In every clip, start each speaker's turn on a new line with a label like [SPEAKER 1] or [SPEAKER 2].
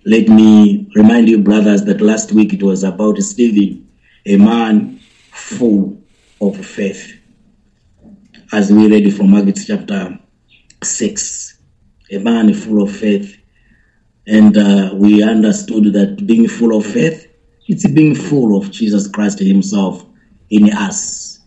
[SPEAKER 1] Let me remind you, brothers, that last week it was about Stephen, a man full of faith. As we read from Acts chapter 6, a man full of faith. And uh, we understood that being full of faith, it's being full of Jesus Christ Himself in us.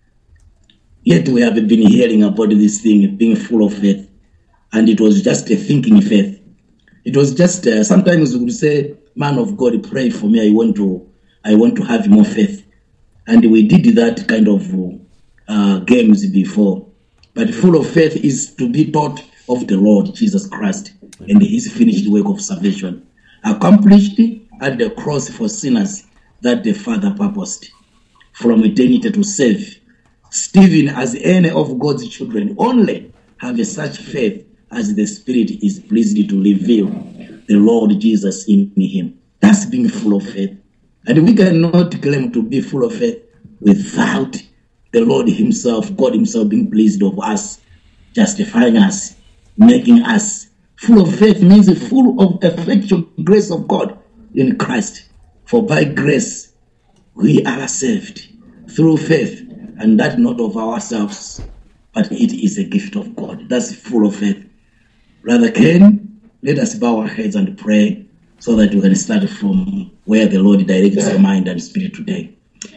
[SPEAKER 1] Yet we have been hearing about this thing, being full of faith. And it was just a thinking faith. It was just uh, sometimes we would say, "Man of God, pray for me. I want to, I want to have more faith." And we did that kind of uh, games before. But full of faith is to be taught of the Lord Jesus Christ and His finished work of salvation, accomplished at the cross for sinners that the Father purposed from eternity to save. Stephen, as any of God's children, only have such faith as the Spirit is pleased to reveal the Lord Jesus in him. That's being full of faith. And we cannot claim to be full of faith without the Lord Himself, God Himself being pleased of us, justifying us, making us. Full of faith means full of effectual grace of God in Christ. For by grace we are saved through faith, and that not of ourselves, but it is a gift of God. That's full of faith. Brother Ken, let us bow our heads and pray so that we can start from where the Lord directs your mind and spirit today.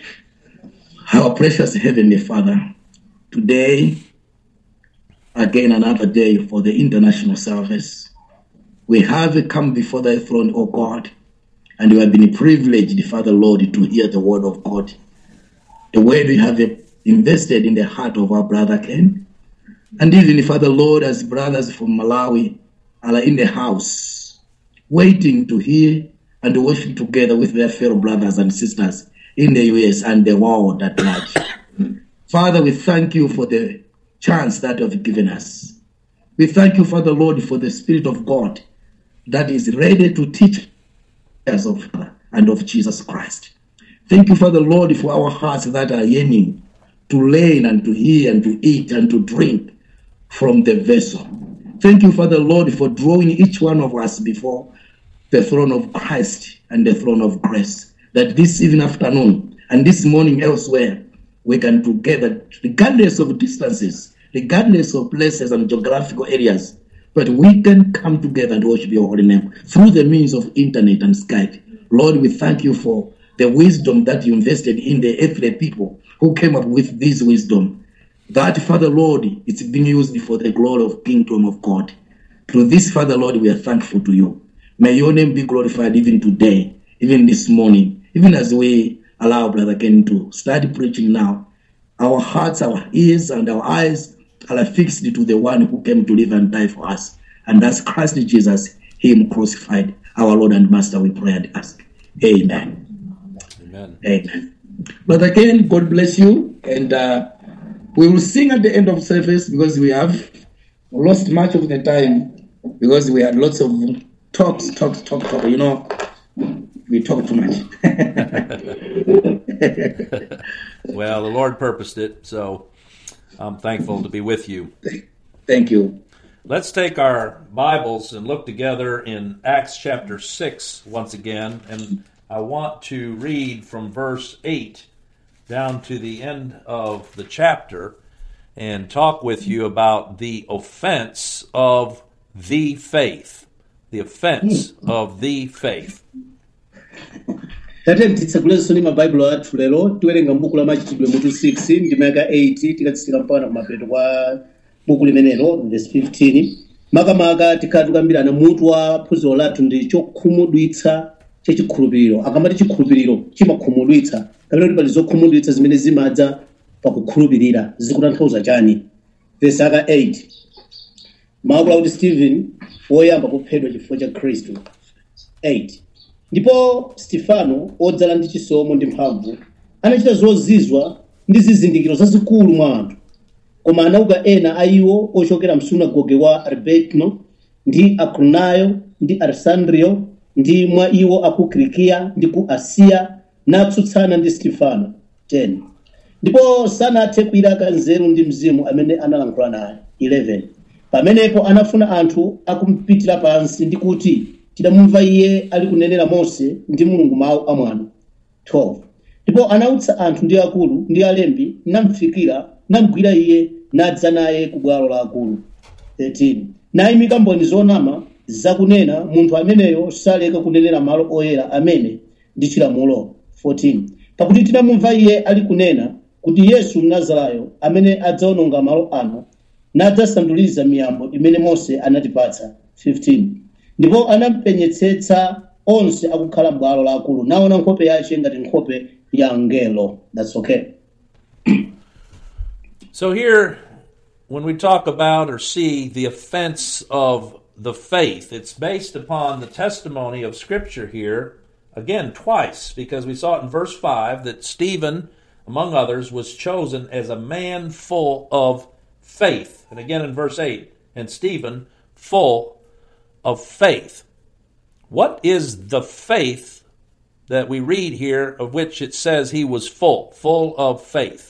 [SPEAKER 1] Our precious Heavenly Father, today, again another day for the international service, we have come before thy throne, O God, and we have been privileged, Father Lord, to hear the word of God. The word we have invested in the heart of our brother Ken, and even, Father Lord, as brothers from Malawi are in the house, waiting to hear and to worship together with their fellow brothers and sisters in the US and the world at large. Father, we thank you for the chance that you have given us. We thank you, Father Lord, for the Spirit of God that is ready to teach us of Father and of Jesus Christ. Thank you, Father Lord, for our hearts that are yearning to learn and to hear and to eat and to drink from the vessel. Thank you, Father Lord, for drawing each one of us before the throne of Christ and the throne of grace. That this even afternoon and this morning elsewhere, we can together, regardless of distances, regardless of places and geographical areas, but we can come together and worship your holy name through the means of internet and Skype. Lord, we thank you for the wisdom that you invested in the earthly people who came up with this wisdom that Father Lord, it's being used for the glory of kingdom of God. Through this, Father Lord, we are thankful to you. May your name be glorified even today, even this morning, even as we allow Brother Ken to start preaching now. Our hearts, our ears, and our eyes are fixed to the one who came to live and die for us. And that's Christ Jesus, Him crucified, our Lord and Master, we pray and ask. Amen.
[SPEAKER 2] Amen.
[SPEAKER 1] Amen. Brother Ken, God bless you. And uh, we will sing at the end of service because we have lost much of the time because we had lots of talks, talks, talk, talk. You know, we talk too much.
[SPEAKER 2] Well, the Lord purposed it, so I'm thankful to be with you.
[SPEAKER 1] Thank you.
[SPEAKER 2] Let's take our Bibles and look together in Acts chapter 6 once again. And I want to read from verse 8 down to the end of the chapter and talk with you about the offense of the faith. The offense of the faith.
[SPEAKER 3] tate titsegulensoni mabaibulo athu lero tiwerenga m'buku la machitidwe mutu 6 ndima yaka 8 tikatsika mpaka kumapeto kwa buku limenelo verse 15 makamaka tikhala tikambirana mutu wa phunziro lathu ndi chokhumudwitsa chachikhulupiriro akamati chikhulupiriro chimakhumudwitsa kapena kuti pali zokhumudwitsa zimene zimadza pakukhulupirira zikutanthauza chani verse aka 8 maakula kuti stephen woyamba kuphedwa chifukwa cha khristu 8 ndipo stefano odzala ndi chisomo ndi mphamvu anachita zozizwa ndi zizindikiro zazikulu mwa anthu koma anauka ena a iwo ochokera msunagoge wa arbetno ndi akronayo ndi arsandrio ndi mwa iwo aku kilikiya ndi ku asiya natsutsana ndi stefano 10 ndipo sanathe kuyilaka nzeru ndi mzimu amene analankhula naye 11 pamenepo anafuna anthu akumpitira pansi ndi kuti tidamumva iye ali kunenera mose ndi mulungu mawu amwano 12 ndipo anautsa anthu ndi akulu ndi alembi namfikira namgwira iye nadza naye ku bwalo la akulu 13 nayimika mboni zonama zakunena munthu ameneyo saleka kunenera malo oyera amene ndi chilamulo 14 pakuti tinamumva iye ali kunena kuti yesu mnazarayo amene adzaononga malo ano nadzasanduliza miyambo imene mose anatipatsa 15 ndipo anampenyetsetsa onse akukhala m'bwalo la akulu naona nkhope yace ngati nkhope ya mngelo thats okay
[SPEAKER 2] So here, when we talk about or see the offense of the faith, it's based upon the testimony of Scripture here, again, twice, because we saw it in verse 5 that Stephen, among others, was chosen as a man full of faith. And again in verse 8, and Stephen, full of faith. What is the faith that we read here of which it says he was full, full of faith?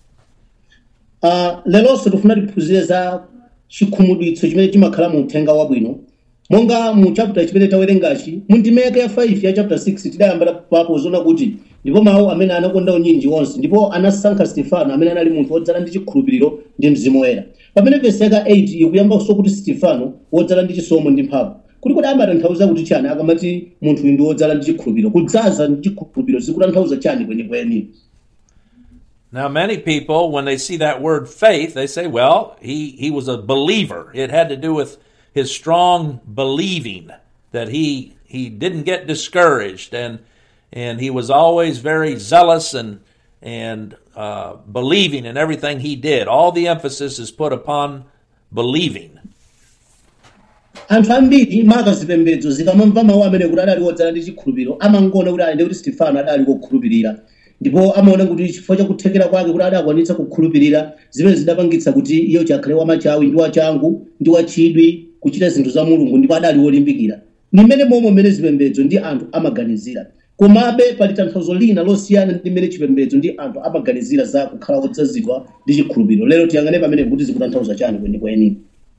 [SPEAKER 3] uh, lelonso tifuna tiphunzire za chikhumudwitso chimene chimakhala mu uthenga wabwino monga mu chapter chimene tawerengachi mu ndimeke ya 5 ya chapter 6 tidayamba papo zona kuti ndipo mawu amene anakonda unyinji wonse ndipo anasankha stefano amene anali munthu wodzala ndi chikhulupiriro ndi mzimu woyera pamene vesi yaka 8 ikuyambanso kuti stefano wodzala ndi chisomo ndi mphamvu kuti kuti amatanthauza kuti chani akamati munthu uyu ndi wodzala ndi chikhulupiriro kudzaza ndi chikhulupiriro zikutanthauza chani kwenikweni
[SPEAKER 2] Now, many people, when they see that word faith, they say, well, he, he was a believer. It had to do with his strong believing that he, he didn't get discouraged and, and he was always very zealous and, and uh, believing in everything he did. All the emphasis is put upon believing.
[SPEAKER 3] anthu ambiri maka zipembedzo zikamamva mawu amene kuti adali wodzala ndi chikhulupiriro amangoona kuti ayende kuti stefano adali kokhulupirira ndipo amaona kuti chifukwa chakuthekera kwake kuti adakwanitsa kukhulupirira zimene zidapangitsa kuti iyo chakhale wamachawi ndi wachangu ndi wachidwi kuchita zinthu za mulungu ndipo adali wolimbikira ni mmene momwe mmene zipembedzo ndi anthu amaganizira komabe pali tanthauzo lina losiyana ndi mmene chipembedzo ndi anthu amaganizira za kukhala wodzazidwa ndi chikhulupiriro lero tiyang'ane pamene kuti zikutanthauza chani kwenikweni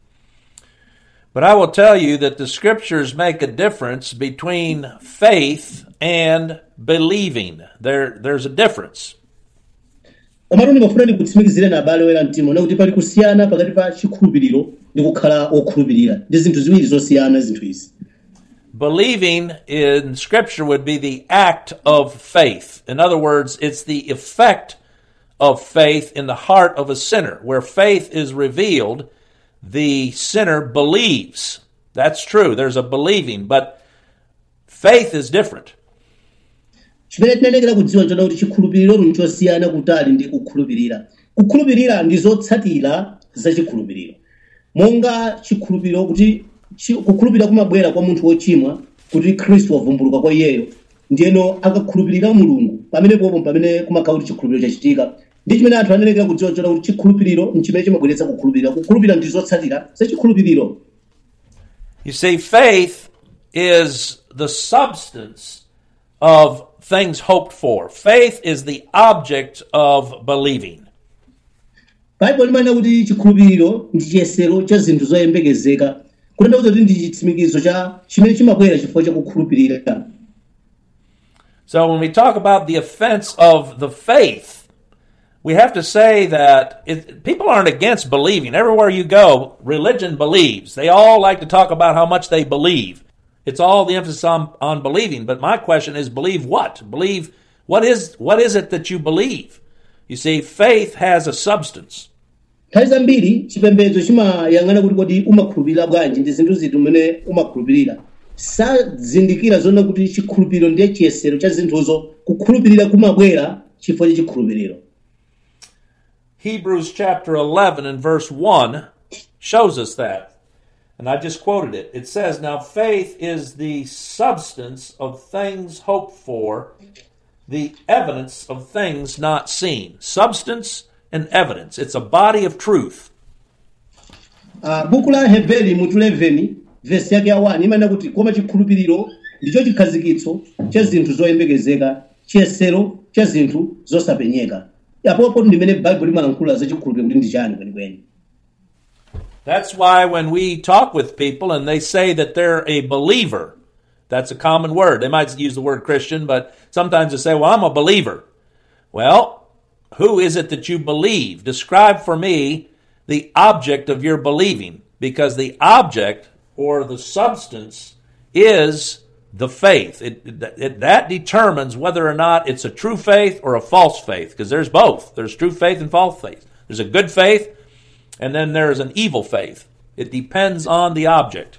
[SPEAKER 2] But I will tell you that the scriptures make a difference between faith and believing. There, there's a difference.
[SPEAKER 3] komatu ndimafuna ndikutsimikizire na abale oyera mtima ona kuti pali kusiyana pakati pa chikhulupiriro ndi kukhala wokhulupirira ndi zinthu ziwiri zosiyana zinthu izi
[SPEAKER 2] Believing in Scripture would be the act of faith. In other words, it's the effect of faith in the heart of a sinner. Where faith is revealed, the sinner believes. That's true. There's a believing, but faith is different.
[SPEAKER 3] chimene tinalekera kudziwa nchona kuti chikhulupiriro nchosiyana kutali ndi kukhulupirira kukhulupirira ndi zotsatira za chikhulupiriro monga chikhulupiriro kuti chi- kukhulupirira kumabwera kwa munthu wochimwa kuti khristu wavumbuluka kwa iyeyo ndiyeno akakhulupirira mulungu pamene popo pamene kumakhala kuti chikhulupiriro chachitika ndi chimene anthu analekera kudziwa nchona kuti chikhulupiriro nchimene chimabweretsa kukhulupirira kukhulupirira ndi zotsatira za chikhulupiriro
[SPEAKER 2] You see, faith is the substance of things hoped for. Faith is the object of believing.
[SPEAKER 3] baibulo limanena kuti chikhulupiriro ndi chiyesero cha zinthu zoyembekezeka kutanthauza kuti ndi chitsimikizo cha chimene chimabwera chifukwa cha kukhulupirira
[SPEAKER 2] So when we talk about the offense of the faith, we have to say that it, people aren't against believing. Everywhere you go, religion believes. They all like to talk about how much they believe. It's all the emphasis on, on believing. But my question is, believe what? Believe what is what is it that you believe? You see, faith has a substance.
[SPEAKER 3] nthawi zambiri chipembedzo chimayang'ana kuti kodi umakhulupirira bwanji ndi zinthu ziti umene umakhulupirira sazindikira zona kuti chikhulupiriro ndiye chiyesero cha zinthuzo kukhulupirira kumabwera chifukwa cha chikhulupiriro
[SPEAKER 2] Hebrews chapter 11 and verse 1 shows us that. And I just quoted it. It says, Now faith is the substance of things hoped for, the evidence of things not seen. Substance and evidence. It's a body of truth.
[SPEAKER 3] Ah, buku la heberi mutu 11 vesi yake ya 1 imanena kuti koma chikhulupiriro ndicho chikhazikitso cha zinthu zoyembekezeka chiyesero cha zinthu zosapenyeka apopo ndimene baibulo limalankhula za chikhulupiriro kuti ndi chani kwenikweni
[SPEAKER 2] That's why when we talk with people and they say that they're a believer, That's a common word. They might use the word Christian, but sometimes they say, well, I'm a believer. Well, who is it that you believe? Describe for me the object of your believing, because the object or the substance is the faith. It, it, that determines whether or not it's a true faith or a false faith, because there's both. There's true faith and false faith. There's a good faith, and then there's an evil faith. It depends on the object.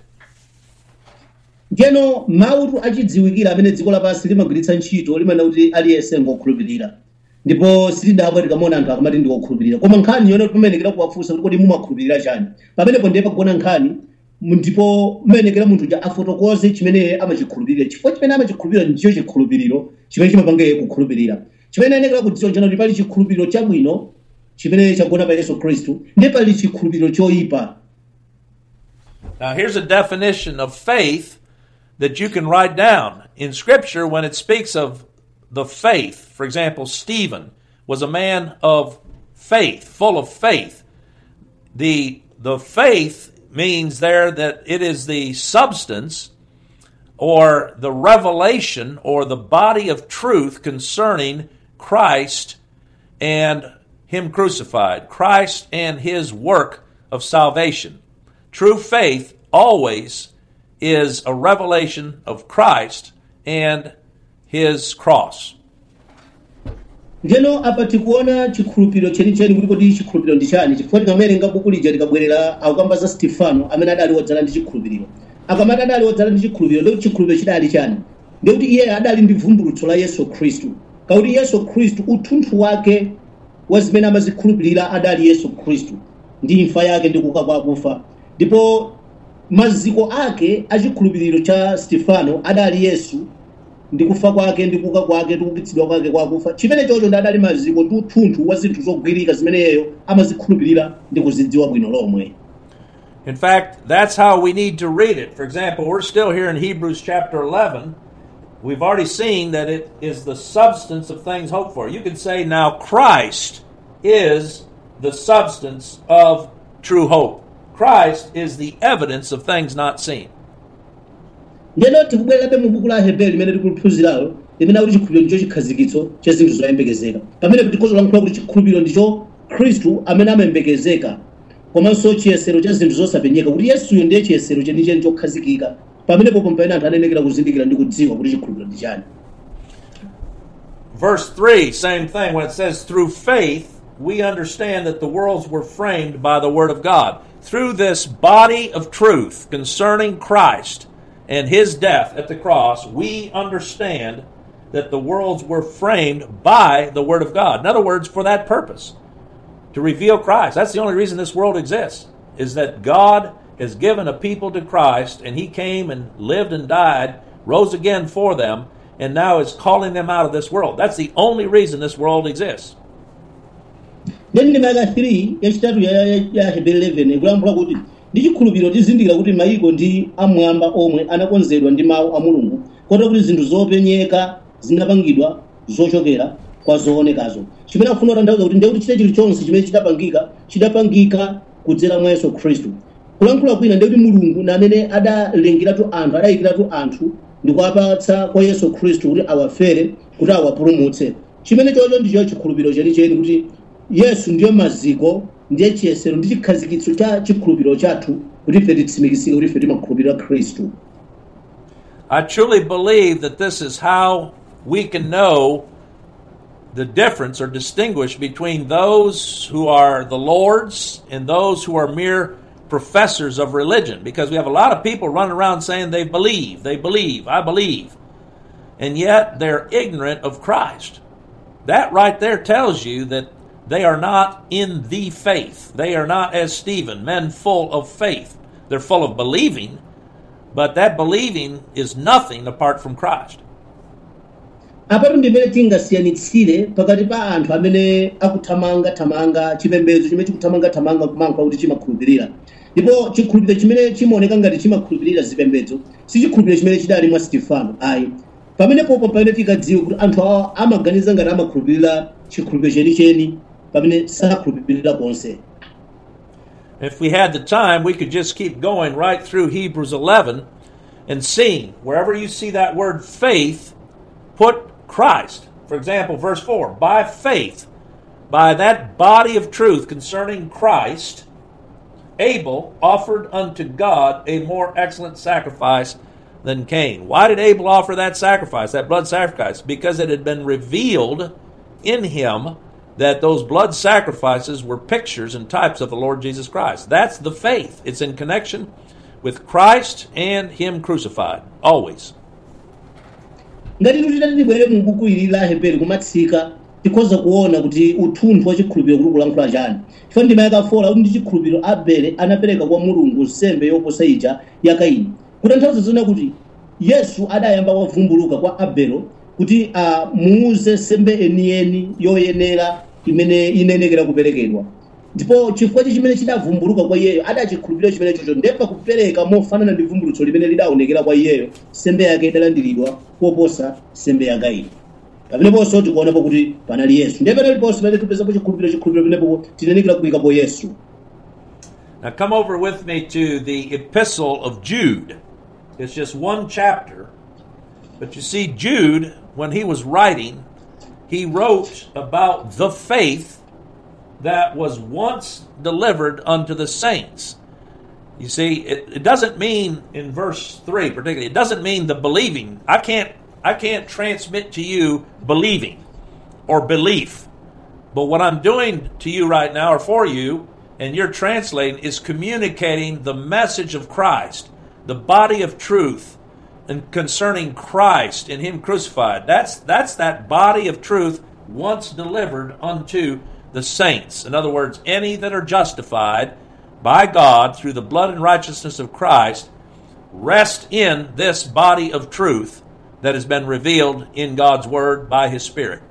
[SPEAKER 3] njeno mawu achidziwikira amene dziko lapansi limagwiritsa ntchito limanena kuti aliyense ngokhulupirira ndipo silidabwa tikamona anthu akamati ndikokhulupirira koma nkhani yone timenekera kuwafunsa kuti kodi mumakhulupirira chani pamenepo ndiye pagona nkhani ndipo mmenekera munthu ja afotokoze chimene amachikhulupirira chifukwa chimene amachikhulupirira ndicho chikhulupiriro chimene chimapanga iye kukhulupirira chimene ayenekera kudziwa chano kuti pali chikhulupiriro chabwino chimene chagona pa yesu khristu ndiye pali chikhulupiriro choyipa
[SPEAKER 2] Now, here's a definition of faith that you can write down in Scripture when it speaks of the faith. For example, Stephen was a man of faith, full of faith. The, the faith means there that it is the substance or the revelation or the body of truth concerning Christ and Him crucified, Christ and His work of salvation. True faith always is a revelation of Christ and His cross.
[SPEAKER 3] njeno apa tikuona chikhulupiriro chenicheni kuti kodi chikhulupiriro ndi chani chifukwa tikamawerenga buku lija tikabwerera akukamba za stefano amene adali wodzala ndi chikhulupiriro akamati adali wodzala ndi chikhulupiriro ndikuti chikhulupiriro chidali chani ndikuti iye adali ndi vumbulutso la yesu khristu kakuti yesu khristu uthunthu wake wa zimene amazikhulupirira adali yesu khristu ndi imfa yake ndi kuuka kwa akufa ndipo maziko ake a chikhulupiriro cha stefano adali yesu ndi kufa kwake ndi kuuka kwake ndi kuukitsidwa kwake kwa akufa chimene chocho ndi adali maziko ndi uthunthu wa zinthu zogwirika zimeneyo amazikhulupirira ndi kuzidziwa bwino lomwe
[SPEAKER 2] In fact, that's how we need to read it. For example, we're still here in Hebrews chapter 11. We've already seen that it is the substance of things hoped for. You can say, now Christ is the substance of true hope. Christ is the evidence of things not seen.
[SPEAKER 3] ndeno tikubwererabe mu buku la hebreyo limene tikuliphunziralo limene akuti chikhulupiriro ndicho chikhazikitso cha zinthu zoyembekezeka pamene tikhoza kulankhula kuti chikhulupiriro ndicho khristu amene amayembekezeka komanso chiyesero cha zinthu zosapenyeka kuti yesuyo ndiye chiyesero chenicheni chokhazikika pamenepo pamene anthu anenekera kuzindikira ndi kudziwa kuti chikhulupiriro ndi chani
[SPEAKER 2] Verse 3, same thing. When it says, through faith, we understand that the worlds were framed by the Word of God. Through this body of truth concerning Christ and His death at the cross, we understand that the worlds were framed by the Word of God. In other words, for that purpose, to reveal Christ. That's the only reason this world exists, is that God has given a people to Christ, and He came and lived and died, rose again for them, and now is calling them out of this world. That's the only reason this world exists.
[SPEAKER 3] then ndima yaka 3 yachitatu ya, ya, ya hebrew 11 ikulankhula kuti ndi chikhulupiriro tizindikira kuti mayiko ndi amwamba omwe anakonzedwa ndi mawu a mulungu kotero kuti zinthu zopenyeka zinapangidwa zochokera kwa zoonekazo chimene akufuna kutanthauza kuti ndiye kuti chite chilichonse chimene chidapangika chidapangika kudzera mwa yesu khristu kulankhula kwina ndiye kuti mulungu na amene adalengeratu anthu adayikiratu anthu ndi kuwapatsa kwa yesu khristu kuti awafere kuti awapulumutse chimene chocho ndicho chikhulupiriro chenicheni kuti yesu ndiyo maziko ndiye chiyesero ndi chikhazikitso cha chikhulupiriro chathu kuti ife titsimikizike kuti ife timakhulupirira khristu
[SPEAKER 2] I truly believe that this is how we can know the difference or distinguish between those who are the Lord's and those who are mere professors of religion. Because we have a lot of people running around saying they believe, they believe, I believe. And yet they're ignorant of Christ. That right there tells you that they are not in the faith. They are not, as Stephen, men full of faith. They're full of believing, but that believing is nothing apart from Christ.
[SPEAKER 3] apatu ndimene tingasiyanitsire pakati pa anthu amene akuthamangathamanga chipembedzo chimene chikuthamangathamanga kumankhwa kuti chimakhulupirira ndipo chikhulupiriro chimene chimaoneka ngati chimakhulupirira zipembedzo si chikhulupiriro chimene chidali mwa stefano ayi pamenepopo pamene tikadziwe kuti anthu awa amaganiza ngati amakhulupirira chikhulupiriro chenicheni pamene sakhulupirira konse
[SPEAKER 2] If we had the time, we could just keep going right through Hebrews 11 and seeing. Wherever you see that word faith, put Christ. For example, verse 4 by faith, by that body of truth concerning Christ, Abel offered unto God a more excellent sacrifice than Cain. Why did Abel offer that sacrifice, that blood sacrifice? Because it had been revealed in him that those blood sacrifices were pictures and types of the Lord Jesus Christ. That's the faith. It's in connection with Christ and Him crucified, always.
[SPEAKER 3] ngati titati tibwere mu buku ili la heberi kumatsika tikhoza kuona kuti uthunthu wa chikhulupiriro kuli kulankhula chani chifukwa ndima yakafola kuti ndi chikhulupiriro abele anapereka kwa mulungu nsembe yoposa ija ya kaini kutanthauza zina kuti yesu adayamba wavumbuluka kwa abelo kuti amuuze nsembe enieni yoyenera imene inenekera kuperekedwa ndipo chifukwa chimene chidavumbuluka kwa iyeyo adachikhulupirira chimene chocho ndemba kupereka mofanana ndi vumbulutso limene lidaonekera kwa iyeyo nsembe yake idalandiridwa koposa nsembe ya kaini pameneponso tikuonapo kuti panali yesu ndiye pameneponso pamene tipezapo chikhulupiriro chikhulupiriro pamenepo tinenekera kuyikapo yesu
[SPEAKER 2] Now come over with me to the epistle of Jude. It's just one chapter. But you see, Jude, when he was writing, he wrote about the faith that was once delivered unto the saints. You see, it, it doesn't mean in verse three particularly. It doesn't mean the believing. I can't. I can't transmit to you believing or belief. But what I'm doing to you right now, or for you, and you're translating, is communicating the message of Christ, the body of truth, and concerning Christ and Him crucified. That's that's that body of truth once delivered unto the saints. In other words, any that are justified by God through the blood and righteousness of Christ rest in this body of truth that has been revealed in God's Word by His Spirit.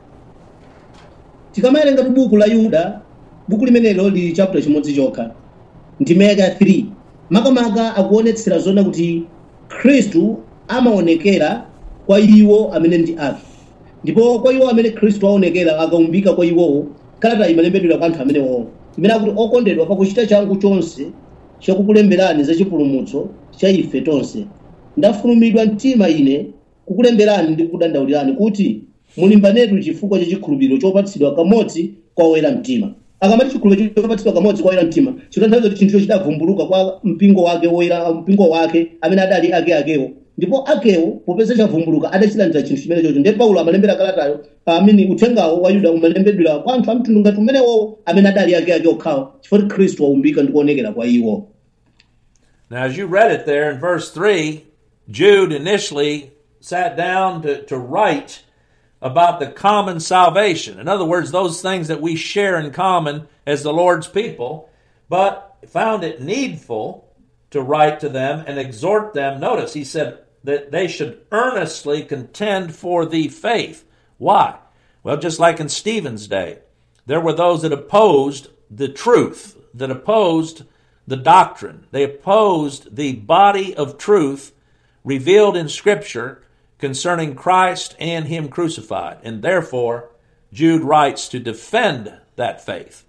[SPEAKER 3] tikamawerenga buku la yuda buku limenelo lili chapter chimodzi chokha ndime yake ya 3 makamaka akuonetsera zona kuti khristu amaonekera kwa iwo amene ndi ake ndipo kwa iwo amene khristu aonekera akaumbika kwa iwowo kalata imalembedwera kwa anthu amenewowo imene akuti okondedwa pakuchita changu chonse chakukulemberani za chipulumutso cha ife tonse ndafulumidwa mtima ine kukulemberani ndi kukudandaulirani kuti mulimbanetu chifukwa cha chikhulupiriro chopatsidwa kamodzi kwa oyera mtima akamati chikhulupiriro chopatsidwa kamodzi kwa oyera mtima chikutanthauza kuti chinthucho chidavumbuluka kwa mpingo wake woyera mpingo wake amene adali ake akewo ndipo akewo popeza chavumbuluka adachilandira chinthu chimene chocho ndiye paulo amalembera kalatayo amene uthengawo wa yuda umalembedwera kwa anthu a mtundu ngati umenewowo amene adali ake ake okhawo chifukwa kuti khristu waumbika ndi kuonekera kwa iwo
[SPEAKER 2] Now, as you read it there in verse 3, Jude initially sat down to, to write about the common salvation. In other words, those things that we share in common as the Lord's people, but found it needful to write to them and exhort them. Notice, he said that they should earnestly contend for the faith. Why? Well, just like in Stephen's day, there were those that opposed the truth, that opposed the doctrine. They opposed the body of truth revealed in Scripture concerning Christ and Him crucified. And therefore, Jude writes to defend that faith.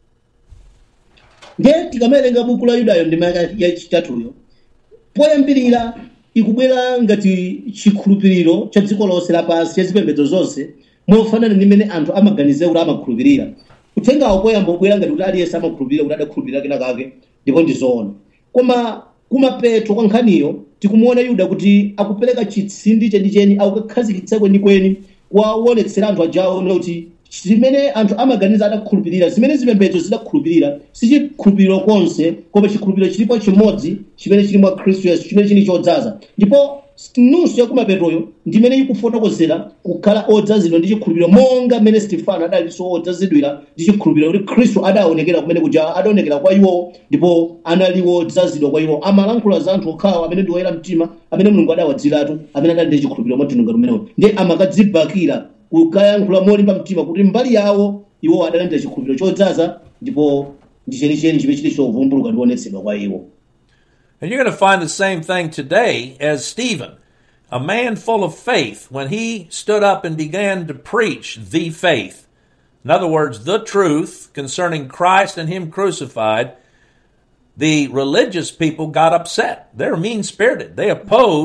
[SPEAKER 3] ndiye tikamawerenga buku la yudayo ndima yachitatuyo poyambirira ikubwera ngati chikhulupiriro cha dziko lonse lapansi cha zipembedzo zonse mofanana ndi mmene anthu amaganiza kuti amakhulupirira uthengawo poyamba ubwera ngati kuti aliyense amakhulupirira kuti adakhulupirira kena kake ndipo ndi zoona koma kumapeto kwa nkhaniyo tikumuona yuda kuti akupereka chitsindi chenicheni akukakhazikitsa kwenikweni kuwaonetsera anthu ajawo nena kuti zimene anthu amaganiza adakhulupirira zimene zipembedzo zidakhulupirira si chikhulupiriro konse koma chikhulupiriro chilipo chimodzi chimene chili mwa khristu yesu chimene chili chodzaza ndipo nunso yakumapetoyo ndimene ikufotokozera kukhala odzazidwa ndi chikhulupiriro monga mmene stefano adalinso odzazidwira ndi chikhulupiriro kuti khristu adaonekera kumene kuja adaonekera kwa iwo ndipo analiwo odzazidwa kwa iwo amalankhula za anthu okhawa amene ndi oyera mtima amene mulungu adawadziratu amene adali ndi chikhulupiriro mwatununga tumenewo ndiye amakadzibakira kukayankhula molimba mtima kuti mbali yawo iwo adalandira chikhulupiriro chodzaza ndipo ndi chenicheni chimene chili chovumbuluka ndi kuonetsedwa kwa iwo
[SPEAKER 2] And you're going to find the same thing today as Stephen, a man full of faith, when he stood up and began to preach the faith. In other words, the truth concerning Christ and Him crucified. The religious people got upset. They're mean spirited. They opposed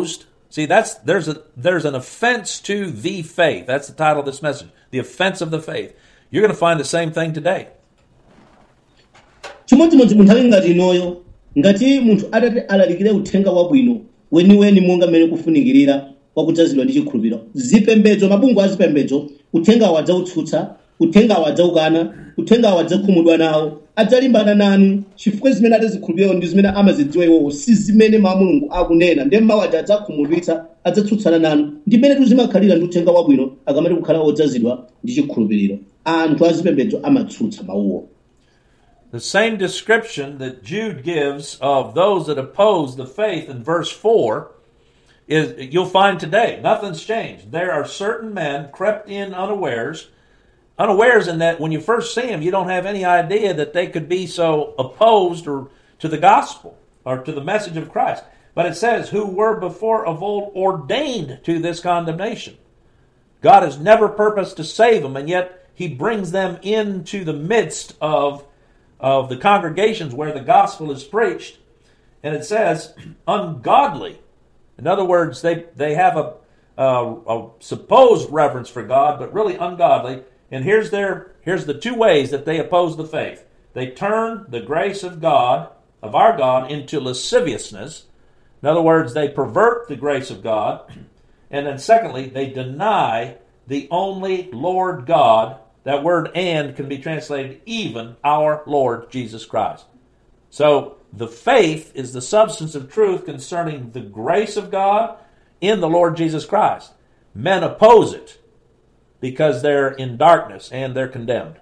[SPEAKER 2] See, that's there's a there's an offense to the faith. That's the title of this message. The offense of the faith. You're going to find the same thing today.
[SPEAKER 3] chimodzimodzi mu nthawi ngati inoyo ngati munthu atati alalikire uthenga wabwino weniweni monga mmene kufunikirira wakudzazidwa ndi chikhulupiriro zipembedzo mabungwe a zipembedzo uthengawo adzautsutsa uthengawo adzaukana uthengawo adzakhumudwa nawo adzalimbana nanu chifukwa zimene adazikhulupirirawo ndi zimene amazidziwa iwowo si zimene mawu a mulungu akunena ndiye mawu aja adzakhumudwitsa adzatsutsana nanu ndi mmene tizimakhalira ndi uthenga wabwino akamati kukhala odzazidwa ndi chikhulupiriro anthu azipembedzo amatsutsa mawuwo
[SPEAKER 2] The same description that Jude gives of those that oppose the faith in verse 4 is you'll find today. Nothing's changed. There are certain men crept in unawares, unawares in that when you first see them, you don't have any idea that they could be so opposed or to the gospel or to the message of Christ. But it says, who were before of old ordained to this condemnation. God has never purposed to save them, and yet He brings them into the midst of, of the congregations where the gospel is preached. And it says, ungodly. In other words, they, they have a, a, a supposed reverence for God, but really ungodly. And here's their here's the two ways that they oppose the faith. They turn the grace of God, of our God, into lasciviousness. In other words, they pervert the grace of God. And then secondly, they deny the only Lord God. That word and can be translated even our Lord Jesus Christ. So the faith is the substance of truth concerning the grace of God in the Lord Jesus Christ. Men oppose it because they're in darkness and they're condemned.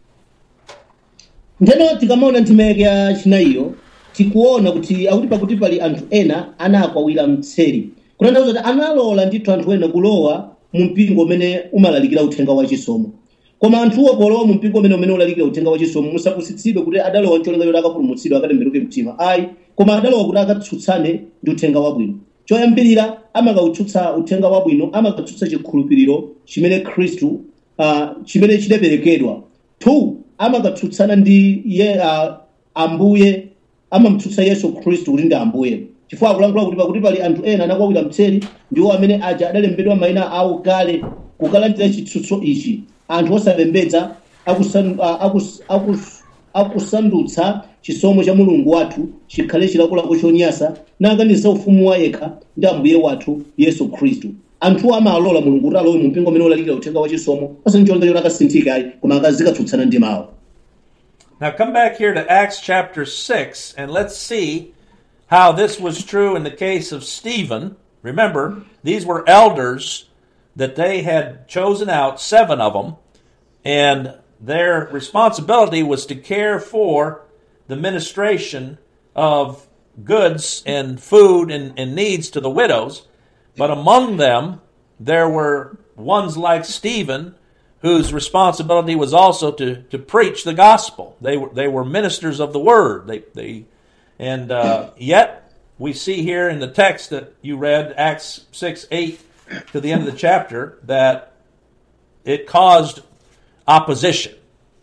[SPEAKER 3] ndeno tikamaona nthimeke ya chinayiyo tikuona kuti akuti pakuti pali anthu ena anakwawira mtseri kutanthauza kuti analola ndithu anthu ena kulowa mu mpingo umene umalalikira uthenga wachisomo koma anthuwo polowa mu mpingo umene umene ulalikira uthenga wachisomo musapusitsidwe kuti adalowa ncholinga choti akapulumutsidwa akatembenuke mtima ayi koma adalowa kuti akatsutsane ndi uthenga wabwino choyambirira amakautsutsa uthenga wabwino amakatsutsa chikhulupiriro chimene khristu uh, chimene chidaperekedwa two amakatsutsana ndi ye uh, ambuye amamutsutsa yesu khristu kuti ndi ambuye chifukwa akulankhula kuti pakuti pali anthu ena anakwawira mtseri ndiwo amene aja adalembedwa mayina awo kale kukalandira chitsutso ichi anthu osapembedza akusan- ah, akus- akus- akusandutsa chisomo cha mulungu wathu chikhale chilakolako chonyasa nakanisa ufumu wa yekha ndi ambuye wathu yesu khristu anthuwo amalola mulungu kuti alowe mu mpingo umene ulalikira uthenga wa chisomo osati chonga choti akasinthika ayi koma akazikatsutsana ndi mawu
[SPEAKER 2] Now come back here to Acts chapter 6 and let's see how this was true in the case of Stephen. Remember, these were elders that they had chosen out, seven of them, and their responsibility was to care for the ministration of goods and food and, and needs to the widows. But among them, there were ones like Stephen whose responsibility was also to, to preach the gospel. They were, they were ministers of the word. They, they, and uh, yet, we see here in the text that you read, Acts 6 8 to the end of the chapter, that it caused opposition.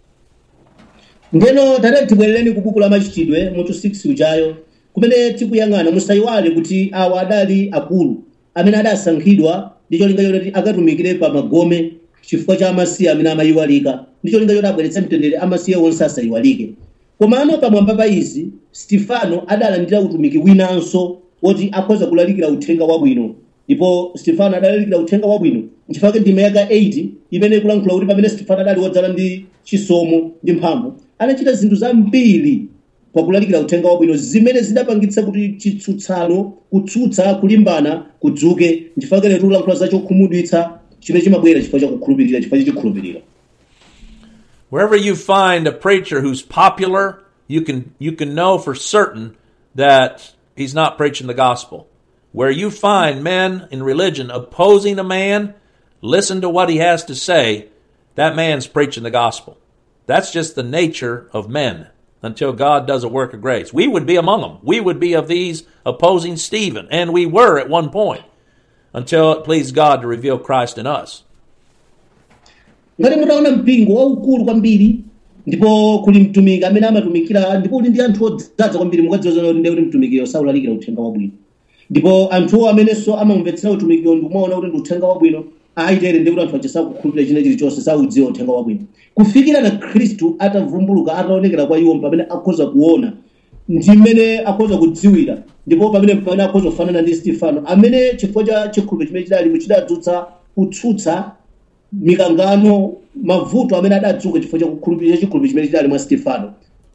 [SPEAKER 3] ndeno tate tibwerereni ku buku la machitidwe mutu 6 ujayo kumene tikuyang'ana musayiwale kuti awa adali akulu amene adasankhidwa ndi cholinga choti akatumikire pa magome chifukwa cha amasiye amene amayiwalika ndi cholinga choti abweretse mtendere amasiye onse asayiwalike komano pamwamba pa izi stefano adalandira utumiki winanso woti akhoza kulalikira uthenga wabwino ndipo stefano adalalikira uthenga wabwino nchifukwa ndime yaka 8 imene ikulankhula kuti pamene stefano adali wodzala ndi chisomo ndi mphamvu anachita zinthu zambiri pakulalikira uthenga wabwino zimene zidapangitsa kuti chitsutsano kutsutsa kulimbana kudzuke nchifukwa kene tikulankhula za chokhumudwitsa chimene chimabwera chifukwa cha kukhulupirira chifukwa cha chikhulupiriro
[SPEAKER 2] Wherever you find a preacher who's popular, you can you can know for certain that he's not preaching the gospel. Where you find men in religion opposing a man, listen to what he has to say, that man's preaching the gospel. That's just the nature of men until God does a work of grace. We would be among them. We would be of these opposing Stephen, and we were at one point until it pleased God to reveal Christ in us.
[SPEAKER 3] ngati mutaona mpingo waukulu kwambiri ndipo kuli mtumiki amene amatumikira ndipo uli ndi anthu odzaza kwambiri mukadziwa zona kuti ndiye kuti mtumikiyo saulalikira uthenga wabwino ndipo anthuwo amenenso amamvetsera utumikiro ndikumaona kuti ndi uthenga wabwino aitere ndi kuti anthu aja sakukhulupirira china chilichonse saudziwa uthenga wabwino kufikira na khristu atavumbuluka ataonekera kwa iwo pamene akhoza kuona ndi mmene akhoza kudziwira ndipo pamene pamene akhoza kufanana ndi stefano amene chifukwa cha chikhulupiriro chimene chidalimo chidadzutsa kutsutsa mikangano mavuto amene adadzuka chifukwa cha kukhulupirira chikhulupiriro chimene chidali mwa stefano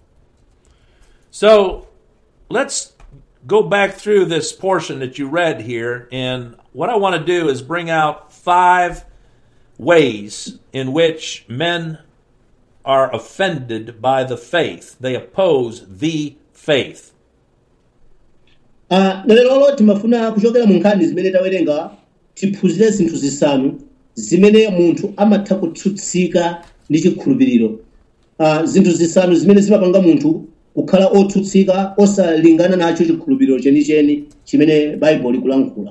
[SPEAKER 2] So let's go back through this portion that you read here. And what I want to do is bring out five ways in which men are offended by the faith. They oppose the faith.
[SPEAKER 3] Ah, lero timafuna kuchokera mu nkhani zimene tawerenga tiphunzire zinthu zisanu zimene munthu amatha kutsutsika ndi chikhulupiriro Ah, zinthu zisanu zimene zimapanga munthu kukhala otsutsika osalingana nacho chikhulupiriro chenicheni chimene baibulo likulankhula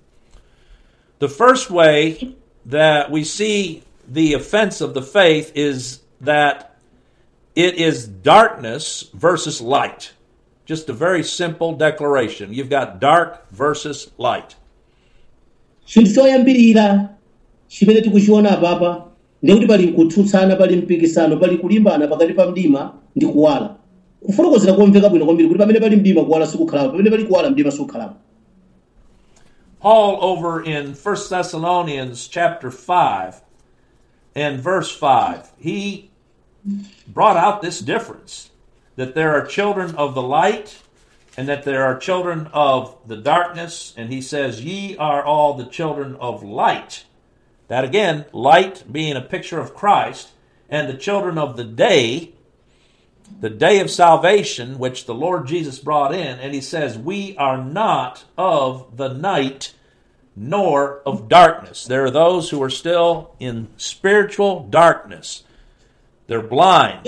[SPEAKER 2] The first way that we see the offense of the faith is that it is darkness versus light. Just a very simple declaration. You've got dark versus light.
[SPEAKER 3] chinthu choyambirira chimene tikuchiona apapa ndikuti pali kutsutsana pali mpikisano pali kulimbana pakati pa mdima ndi kuwala kufotokozera komveka bwino kwambiri kuti pamene pali mdima kuwala sikukhalapo pamene pali kuwala mdima sikukhalapo
[SPEAKER 2] Paul over in 1 Thessalonians chapter 5 and verse 5, he brought out this difference that there are children of the light and that there are children of the darkness. And he says, Ye are all the children of light. That again, light being a picture of Christ, and the children of the day, the day of salvation, which the Lord Jesus brought in. And he says, We are not of the night nor of darkness. There are those who are still in spiritual darkness. They're blind.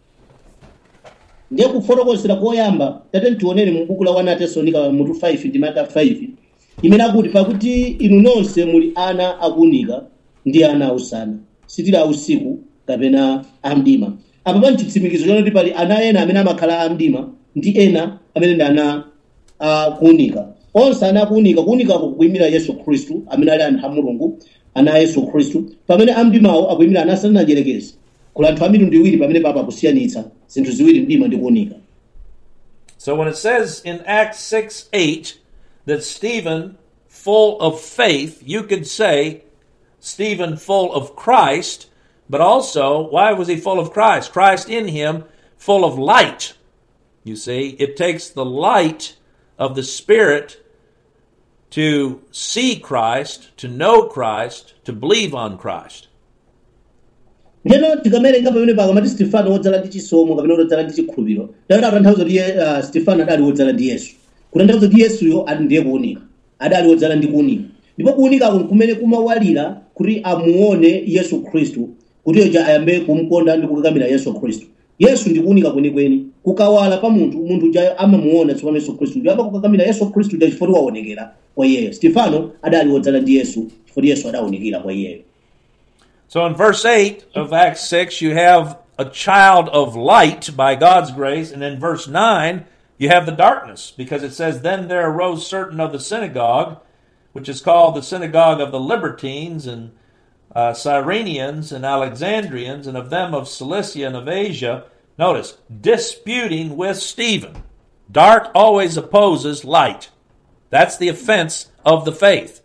[SPEAKER 3] ndiye kufotokozera koyamba tate tionere mu buku la 1 atesalonika mutu 5 ndi maka 5 imene akuti pakuti inu nonse muli ana akuunika ndi ana ausana sitili ausiku kapena amdima apa pani chitsimikizo chonoti pali ana ena amene amakhala amdima ndi ena amene ndi ana akuunika onse ana akuunika kuunikako kukuyimira yesu khristu amene ali anthu a mulungu ana a yesu khristu pamene amdimawo akuyimira ana asananajerekezi kuli anthu a mitundu iwiri pamene papa akusiyanitsa zinthu ziwiri mdima ndi kuunika
[SPEAKER 2] So when it says in Acts 6 8 that Stephen, full of faith, you could say Stephen, full of Christ, but also, why was he full of Christ? Christ in him, full of light. You see, it takes the light of the Spirit to see Christ, to know Christ, to believe on Christ.
[SPEAKER 3] ndeno tikamawerenga pamene pakamati stefano wodzala ndi chisomo kapena wodzala ndi chikhulupiriro dayo atanthauza kuti uh, stefano adali wodzala ndi yesu kutanthauza kuti yesuyo ali ndiye kuunika adali wodzala ndi kuunika ndipo kuunikako kumene kumawalira kuti amuone yesu khristu kuti yoja ayambe kumukonda ndi kukakamira yesu khristu yesu ndi kuunika kwenikweni kukawala pa munthu munthu uja amamuona tsopano yesu khristu ndi amakukakamira yesu khristu ndi chifukwa waonekera kwa iyeyo stefano adali wodzala ndi yesu chifukwa yesu adawunikira kwa iyeyo
[SPEAKER 2] So in verse 8 of Acts 6, you have a child of light by God's grace. And in verse 9, you have the darkness because it says, Then there arose certain of the synagogue, which is called the synagogue of the Libertines and uh, Cyrenians and Alexandrians, and of them of Cilicia and of Asia. Notice, disputing with Stephen. Dark always opposes light. That's the offense of the faith.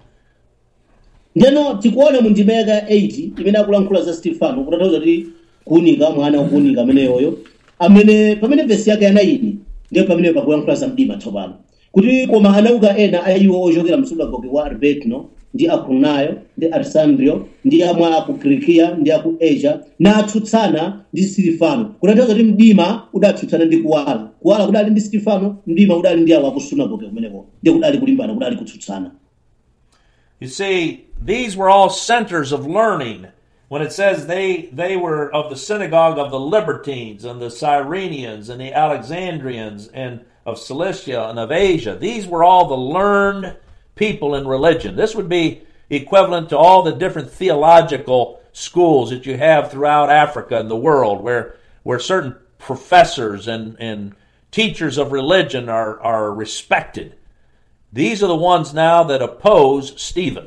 [SPEAKER 3] ndeno tikuona mu ndima yaka 8 imene akulankhula za stefano kutanthauza kuti kuunika mwana wakuunika ameneyoyo amene pamene vesi yake yanayini ndiyo pamene pakulankhula za mdima tsopano kuti koma anauka ena a iwo ochokera msunagoge wa arbetno ndi akunayo ndi arsandrio ndi amwe aku kilikiya ndi aku asia natsutsana ndi silifano kutanthauza kuti mdima udatsutsana ndi kuwala kuwala kudali ndi silifano mdima udali ndi awo akusunagoge kumeneko ndi kudali kulimbana kudali kutsutsana
[SPEAKER 2] You see, these were all centers of learning. When it says they they were of the synagogue of the Libertines and the Cyrenians and the Alexandrians and of Cilicia and of Asia, these were all the learned people in religion. This would be equivalent to all the different theological schools that you have throughout Africa and the world, where where certain professors and and teachers of religion are are respected. These are the ones now that oppose Stephen.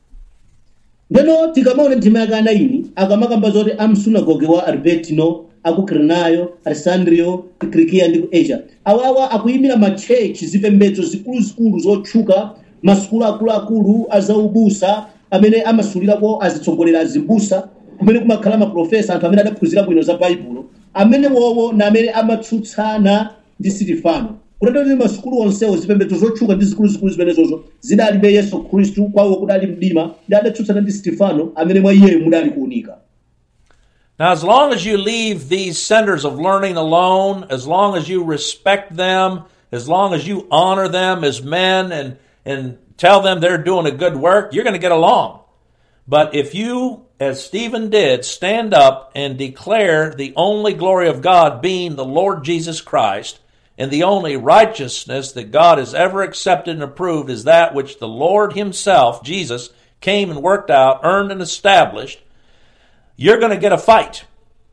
[SPEAKER 3] ndeno tikamaona ndima yake anaini akamakamba zoti amsunagoge wa albertino aku kirinayo alessandrio kilikiya ndi ku asia awawa akuyimira matchechi zipembedzo zikuluzikulu zotchuka masukulu akuluakulu azaubusa amene amasulirako azitsogolera azimbusa kumene kumakhala maprofesa anthu amene adaphunzira bwino za baibulo amene wowo na amene amatsutsana ndi sitifano kutati kuti masukulu onsewo zipembedzo zotchuka ndi zikuluzikulu zimenezozo zidalibe yesu khristu kwawo kudali mdima ndi adatsutsana ndi sitifano amene mwa iyeyo mudali kuunika
[SPEAKER 2] Now, as long as you leave these centers of learning alone, as long as you respect them, as long as you honor them as men and, and tell them they're doing a good work, you're going to get along. But if you, as Stephen did, stand up and declare the only glory of God being the Lord Jesus Christ, and the only righteousness that God has ever accepted and approved is that which the Lord Himself, Jesus, came and worked out, earned and established, you're going to get a fight.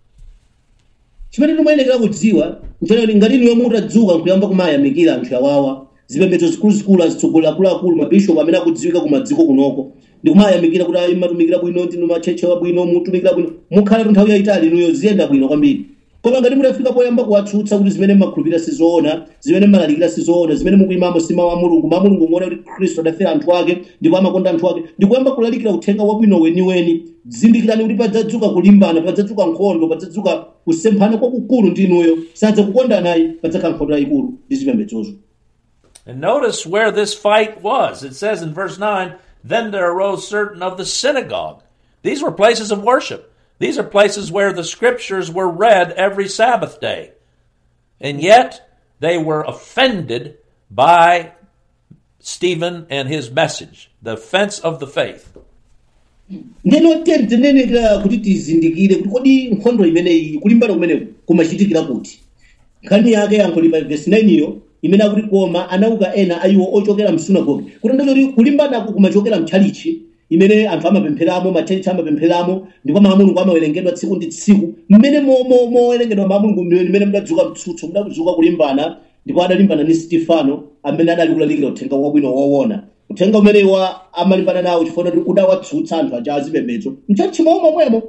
[SPEAKER 3] chimene timayenekera kudziwa nchonoti ngati inu yomwe mutadzuka nkuyamba kumayamikira anthu awawa zipembedzo zikuluzikulu azitsogolera akuluakulu mabishopu amene akudziwika kumadziko kunoko ndi kumayamikira kuti ayi matumikira bwino ndinu matcheche wabwino mutumikira bwino mukhale nthawi yayitali inuyo ziyenda bwino kwambiri koma ngati mutafika poyamba kuwatsutsa kuti zimene mmakhulupirira sizoona zimene mmalalikira sizoona zimene mukuyimamo si mawu a mulungu mawu a mulungu muone kuti khristu adafera anthu ake ndipo amakonda anthu ake ndikuyamba kulalikira uthenga wabwino weniweni zindikirani kuti padzadzuka kulimbana padzadzuka nkhondo padzadzuka kusemphana kwakukulu ndi inuyo sadza kukondanayi padzakhala nkhondo yayikulu ndi zipembedzozo
[SPEAKER 2] And notice where this fight was. It says in verse 9, Then there arose certain of the synagogue. These were places of worship. These are places where the scriptures were read every Sabbath day. And yet they were offended by Stephen and his message, the offense of the faith.
[SPEAKER 3] ndeno teri tinenekera kuti tizindikire kuti kodi nkhondo imeneyi kulimbana kumeneku kumachitikira kuti nkhani yake yankho lipa vesi 9 iyo imene akuti koma anauka ena ayiwo ochokera msunagoge kutanthauza kuti kulimbanako kumachokera mtchalichi imene anthu amapempheramo matchalichi amapempheramo ndipo mawu a mulungu amawerengedwa tsiku ndi tsiku mmene mowerengedwa mawu a mulungu mmene mudadzuka mtsutso mudadzuka kulimbana ndipo adalimbana ndi sitifano amene adali kulalikira uthenga wabwino woona uthenga umene wa amalimbana nawo chifukwa kuti udawatsutsa anthu aja azipembedzo mtchalichi momwe momwemo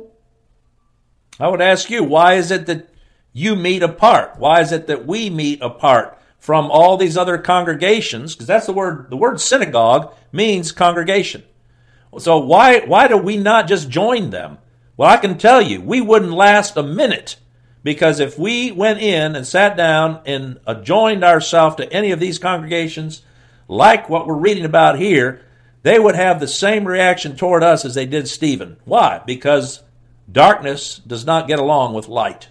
[SPEAKER 2] I would ask you, why is it that you meet apart? Why is it that we meet apart from all these other congregations? Because that's the word, the word synagogue means congregation. So why, why do we not just join them? Well, I can tell you, we wouldn't last a minute because if we went in and sat down and uh, joined ourselves to any of these congregations, like what we're reading about here, they would have the same reaction toward us as they did Stephen. Why? Because darkness does not get along with light.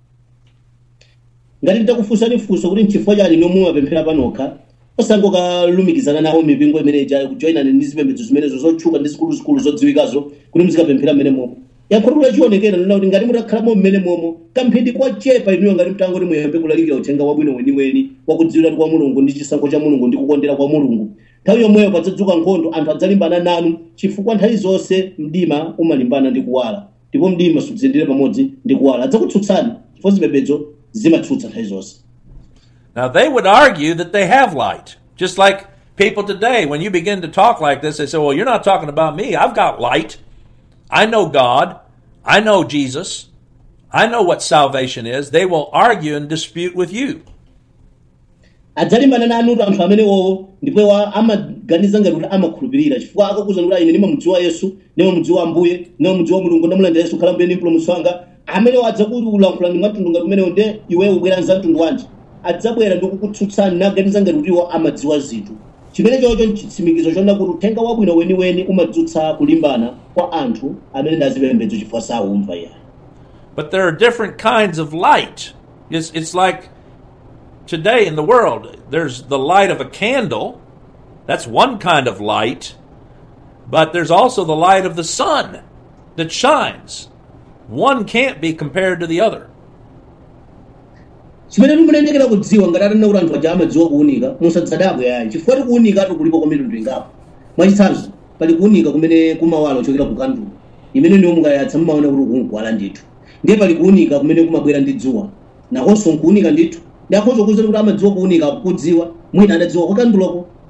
[SPEAKER 3] ngati nditakufunsani funso kuti nchifukwa chani nomwe mumapemphera panokha osangokalumikizana nawo mipingo imene ijayo kujoyinani ndi zipembedzo zimenezo zotchuka ndi zikuluzikulu zodziwikazo kuti muzikapemphera mmene momo yankhotulo yachionekera nena kuti ngati mutakhalamo mmene momo kamphindi kwachepa inuyo ngati mtangoti muyambe kulalikira uthenga wabwino weniweni wakudziwiratu kwa mulungu ndi chisankho cha mulungu ndi kukondera kwa mulungu nthawi yomweyo padzadzuka nkhondo anthu adzalimbana nanu chifukwa nthawi zonse mdima umalimbana ndi kuwala ndipo mdima sudziyendera pamodzi ndi kuwala adzakutsutsani chifukwa zipembedzo zimatsutsa nthawi zonse
[SPEAKER 2] Now, they would argue that they have light. Just like people today, when you begin to talk like this, they say, Well, you're not talking about me. I've got light. I know God. I know Jesus. I know what salvation is. They will argue and dispute with you.
[SPEAKER 3] adzalimbana nanu anthu amenewowo ndipo amaganiza ngati kuti amakhulupirira chifukwa akakuza kuti ine ndimamudziwa yesu ndimamudziwa ambuye ndimamudziwa mulungu ndamulandira yesu khala mbuye ndi mpulumutsi wanga amenewo adzakulankhula ndi mwamtundu ngati umenewo nde iweyo ubwera nza mtundu wanji adzabwera ndi kukutsutsani naganiza ngati kuti iwo amadziwa zinthu chimene chocho nchitsimikizo chonena kuti uthenga wabwino weniweni umadzutsa kulimbana kwa anthu amene ndi azipembedzo chifukwa saumva yani
[SPEAKER 2] But there are different kinds of light. It's, it's like today in the world, there's the light of a candle. That's one kind of light. But there's also the light of the sun that shines. One can't be compared to the other.
[SPEAKER 3] chimene timunendekera kudziwa ngati atanena kuti anthu aja amadziwa kuwunika musadzadabwe yayi chifukwa ti kuwunika kulipo kwa mitundu ingapo mwachitsanzo pali kuwunika kumene kumawala kuchokera ku kandulo imene ndiwo mukayatsa mumaona kuti kunkuwala ndithu ndiye pali kuwunika kumene kumabwera ndi dzuwa nakonso nkuwunika ndithu ndi akhonso kuzati kuti amadziwa kuwunika kudziwa mwina adadziwa kwa kanduloko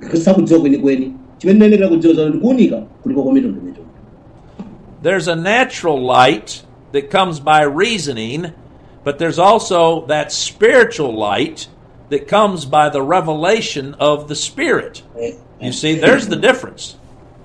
[SPEAKER 3] sakudziwa kwenikweni chimene ndinenekera kudziwa zano ndikuunika kulipo kwa mitundumitundu
[SPEAKER 2] There's a natural light that comes by reasoning, but there's also that spiritual light that comes by the revelation of the Spirit. You see, there's the difference.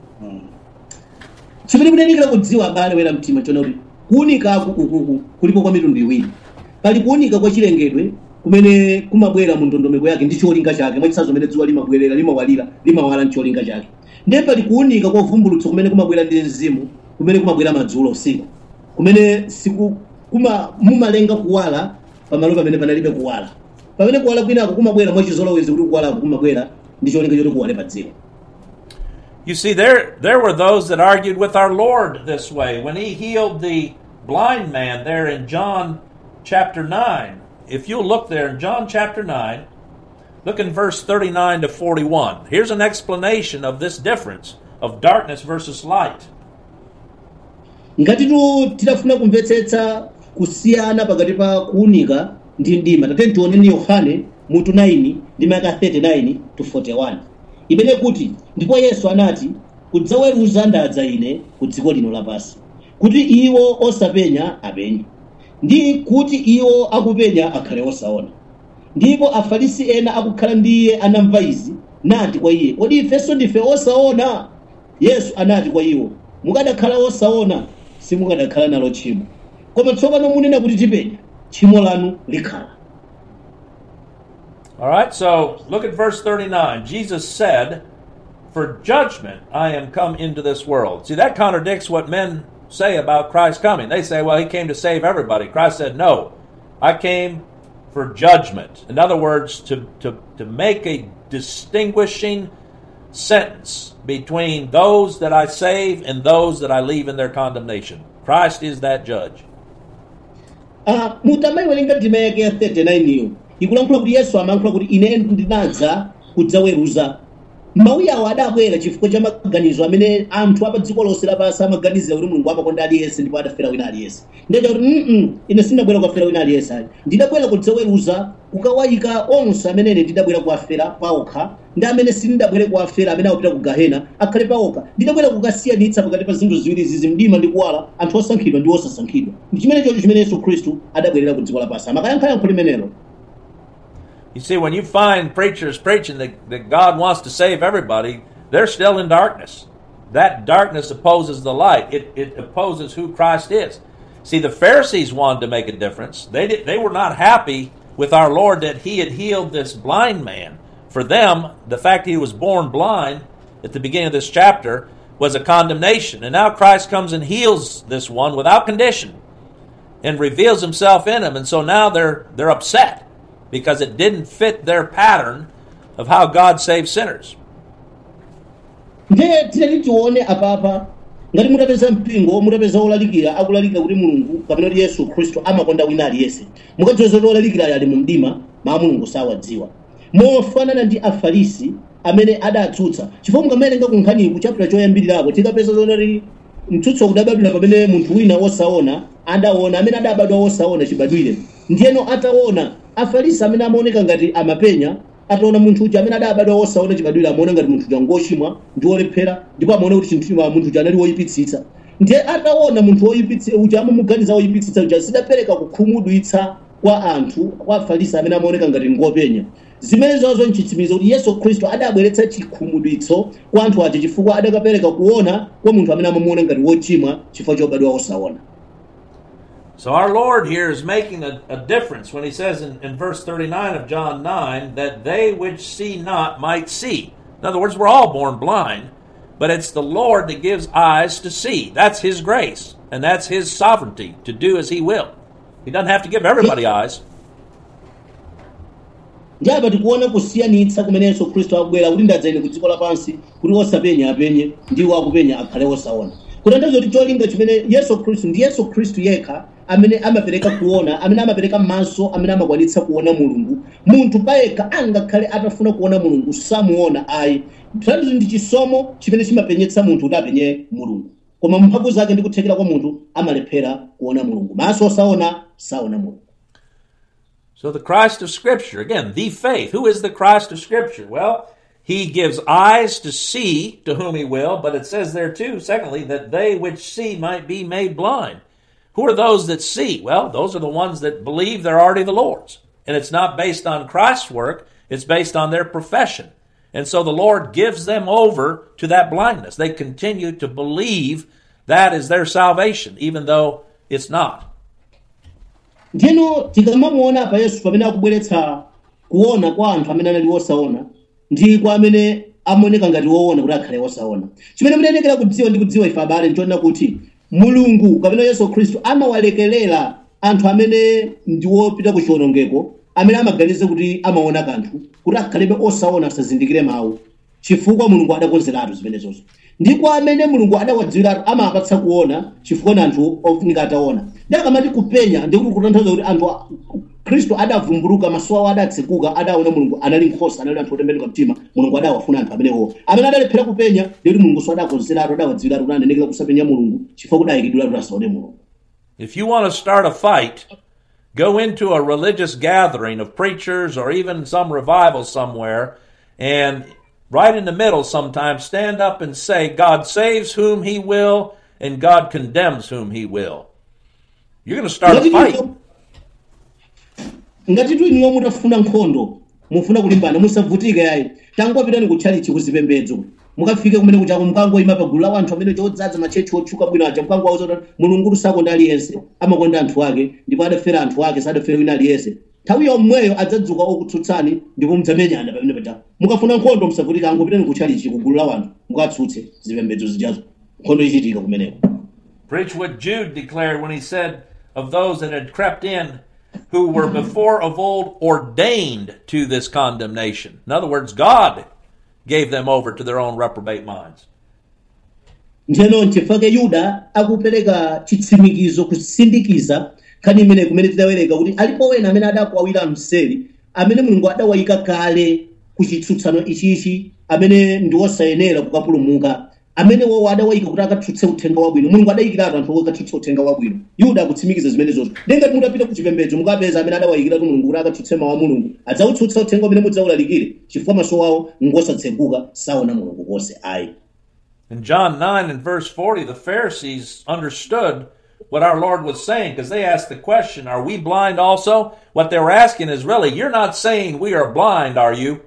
[SPEAKER 3] chimene munenekera kudziwa abale wera mtima chona kuti kuunikaku ukuku kulipo kwa mitundu iwiri pali kuunika kwa chilengedwe kumene kumabwera mu ndondomeko yake ndi cholinga chake mwachisazo mene dzuwa limabwerera limawalira limawala ndi cholinga chake ndiye pali kuunika kwa uvumbulutso kumene kumabwera ndi mzimu kumene kumabwera madzulo usiku kumene siku kuma mumalenga kuwala pamalo pamene panalibe kuwala pamene kuwala kwinako kumabwera mwachizolowezi kuti kuwalako kumabwera ndi cholinga choti kuwale pa dziko
[SPEAKER 2] You see, there there were those that argued with our Lord this way when he healed the blind man there in John chapter nine. If you look there in John chapter nine, look in verse thirty-nine to forty-one. Here's an explanation of this difference of darkness versus light.
[SPEAKER 3] ngatitu tidafuna kumvetsetsa kusiyana pakati pa kuunika ndi mdima tate tioneni yohane mutu 9 ndi maka 39 to 41 imene kuti ndipo yesu anati kudzaweruza ndadza ine ku dziko lino lapansi kuti iwo osapenya apenye ndi kuti iwo akupenya akhale osaona ndipo afarisi ena akukhala ndi iye anamva izi nati kwa iye kodi ifenso ndife osaona yesu anati kwa iwo mukadakhala osaona simukadakhala nalo tchimo koma tsopano munena kuti tipenya tchimo lanu likhala
[SPEAKER 2] All right, so look at verse 39. Jesus said, For judgment I am come into this world. See, that contradicts what men say about Christ coming. They say, well, he came to save everybody. Christ said, no, I came for judgment. In other words, to, to, to make a distinguishing sentence between those that I save and those that I leave in their condemnation. Christ is that judge.
[SPEAKER 3] Ah, mutamayiwerenga ndima yake ya 39 iyo ikulankhula kuti yesu amayankhula kuti ine ndinadza kudzaweruza mawuyi awo adabwera chifukwa cha maganizo amene anthu apa dziko lonse lapansi amaganizira kuti mulungu amakonda aliyense ndipo adafera wina aliyense ndiye kuti mm ine sindabwera kuwafera wina aliyense ayi ndidabwera kudzaweruza kukawayika onse amene ine ndidabwera kuwafera paokha ndi amene sindidabwere kuwafera amene akupita ku gahena akhale paokha ndidabwera kukasiyanitsa pakati pa zinthu ziwiri zizi mdima ndi kuwala anthu osankhidwa ndi osasankhidwa ndi chimene chocho chimene yesu khristu adabwerera ku dziko lapansi amakayankhayankho limenelo
[SPEAKER 2] You see, when you find preachers preaching that, that God wants to save everybody, they're still in darkness. That darkness opposes the light. It, it opposes who Christ is. See, the Pharisees wanted to make a difference. They did, they were not happy with our Lord that He had healed this blind man. For them, the fact that he was born blind at the beginning of this chapter was a condemnation. And now Christ comes and heals this one without condition and reveals Himself in him. And so now they're they're upset because it didn't fit their pattern of how God saves sinners.
[SPEAKER 3] ndiye tinati tione apapa ngati mutapeza mpingo mutapeza olalikira akulalikira kuti mulungu kapena kuti yesu khristu amakonda wina aliyense mukadziwa zoti olalikirayo ali mu mdima maa mulungu sawadziwa mofanana ndi afarisi amene adatsutsa chifukwa mukamawerenga kunkhaniku ku chapita choyambirirapo tikapeza zonati mtsutso udabadwira pamene munthu wina wosaona adaona amene adabadwa wosaona chibadwire ndiyeno ataona afarisi amene amaoneka ngati amapenya ataona munthu uja amene adabadwa wosaona chibadwire amaona ngati munthu uja ngochimwa ndi wolephera ndipo amaona kuti chinthu munthu uja anali woyipitsitsa ndiye ataona munthu woyipitsitsa uja amamuganiza woyipitsitsa uja zidapereka kukhumudwitsa kwa anthu kwa afarisi amene amaoneka ngati ngopenya zimene zazo nchitsimizo kuti yesu khristu adabweretsa chikhumudwitso kwa anthu aja chifukwa adakapereka kuona kwa munthu amene amamuona ngati wochimwa chifukwa chobadwa wosaona
[SPEAKER 2] So our Lord here is making a, a difference when he says in, in verse 39 of John 9 that they which see not might see. In other words, we're all born blind, but it's the Lord that gives eyes to see. That's his grace, and that's his sovereignty to do as he will. He doesn't have to give everybody eyes.
[SPEAKER 3] ndi apa tikuona kusiyanitsa kumene yesu khristu akubwera kuti ndadza ine ku dziko lapansi kuti osapenya apenye ndiwo akupenya akhale osaona kutanthauza kuti cholinga chimene yesu khristu ndi yesu khristu yekha amene amapereka kuona amene amapereka maso amene amakwanitsa kuona mulungu munthu payekha angakhale atafuna kuona mulungu samuona ayi tanthauza ndi chisomo chimene chimapenyetsa munthu kuti apenye mulungu koma mphamvu zake ndi kuthekera kwa munthu amalephera kuona mulungu maso osaona saona mulungu
[SPEAKER 2] So the Christ of Scripture, again, the faith. Who is the Christ of Scripture? Well, he gives eyes to see to whom he will, but it says there too, secondly, that they which see might be made blind. Who are those that see? Well, those are the ones that believe they're already the Lord's. And it's not based on Christ's work, it's based on their profession. And so the Lord gives them over to that blindness. They continue to believe that is their salvation, even though it's not.
[SPEAKER 3] ndiyeno tikamamuona apa yesu pamene akubweretsa kuona kwa anthu amene anali wosaona ndi kwa amene amaoneka ngati woona kuti akhale wosaona chimene munayenekera kudziwa ndi kudziwa ife abale nchoona kuti mulungu kapena yesu khristu amawalekerera anthu amene ndi wopita ku chiwonongeko amene amaganiza kuti amaona kanthu kuti akhalebe osaona asazindikire mawu chifukwa mulungu adakonzeratu zimenezozo ndi kwa amene mulungu adawadziwiratu amapatsa kuona chifukwa na anthu ofunika ataona ndi akamati kupenya ndikuti kutanthauza kuti anthu a- khristu adavumbuluka maso awo adatsekuka adaona mulungu anali nkhosa anali anthu otembenuka mtima mulungu adawafuna anthu amenewo amene adalephera kupenya ndikuti mulungu so adakonzeratu adawadziwiratu kuti anenekera kusapenya mulungu chifukwa kuti ayikidwiratu kuti asaone mulungu
[SPEAKER 2] If you want to start a fight, go into a religious gathering of preachers or even some revival somewhere, and right in the middle sometimes stand up and say, God saves whom he will, and God condemns whom he will. You're going to start a
[SPEAKER 3] ngati
[SPEAKER 2] fight.
[SPEAKER 3] tu- ngati tu inuyo mutafuna nkhondo mufuna kulimbana musavutike yayi tangopitani kutchalichi kuzipembedzo mukafike kumene kuchako mukangoyima pa gulu la anthu amene chodzaza machechi otchuka bwino aja mukangowauza kuti mulungu sakonda aliyense amakonda anthu ake ndipo adafera anthu ake sadafera wina aliyense nthawi yomweyo adzadzuka okutsutsani ndipo mudzamenyana pamene paja mukafuna nkhondo musavutika angopitani kutchalichi ku gulu la anthu mukatsutse zipembedzo zijazo nkhondo ichitika kumeneko
[SPEAKER 2] Preach what Jude declared when he said of those that had crept in who were before of old ordained to this condemnation. In other words, God gave them over to their own reprobate minds.
[SPEAKER 3] ndiyeno nchifukwa yuda akupereka chitsimikizo kusindikiza nkhani imene kumene tidawerenga kuti alipo wena amene adakwawira mseri amene mulungu adawayika kale ku chitsutsano ichichi amene ndi wosayenera kukapulumuka amene wowo adawayika kuti akatsutse uthenga wabwino mulungu adayikiratu anthu akatsutse uthenga wabwino yuda akutsimikiza zimenezozo ndengati mutapita ku chipembedzo mukapeza amene adawayikiratu mulungu kuti akatsutse mawu a mulungu adzautsutsa uthenga umene mudzawulalikire chifukwa maso awo ngosatseguka saona mulungu konse ayi
[SPEAKER 2] In John 9 and verse 40, the Pharisees understood what our Lord was saying because they asked the question, Are we blind also? What they were asking is really, You're not saying we are blind, are you?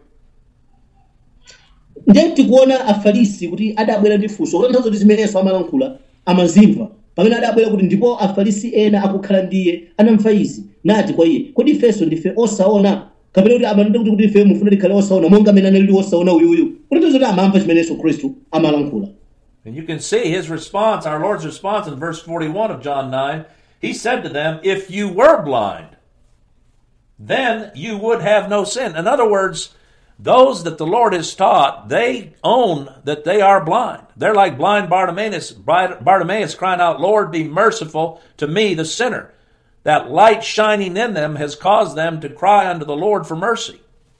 [SPEAKER 3] ndiye tikuona afarisi kuti adabwera ndi funso kutanthauza kuti zimenenso amalankhula amazimva pamene adabwera kuti ndipo afarisi ena akukhala ndiye anamva izi nati kwa iye kodi ifenso ndife osaona kapena kuti amanena kuti kuti ife mufuna tikhale osaona monga amene anali osaona uyuyu kutanthauza kuti amamva chimenenso khristu amalankhula
[SPEAKER 2] And you can see his response, our Lord's response in verse 41 of John 9. He said to them, If you were blind, then you would have no sin. In other words, those that the Lord has taught, they own that they are blind. They're like blind Bartimaeus, Bartimaeus crying out, Lord, be merciful to me, the sinner. That light shining in them has caused them to cry unto the Lord for mercy.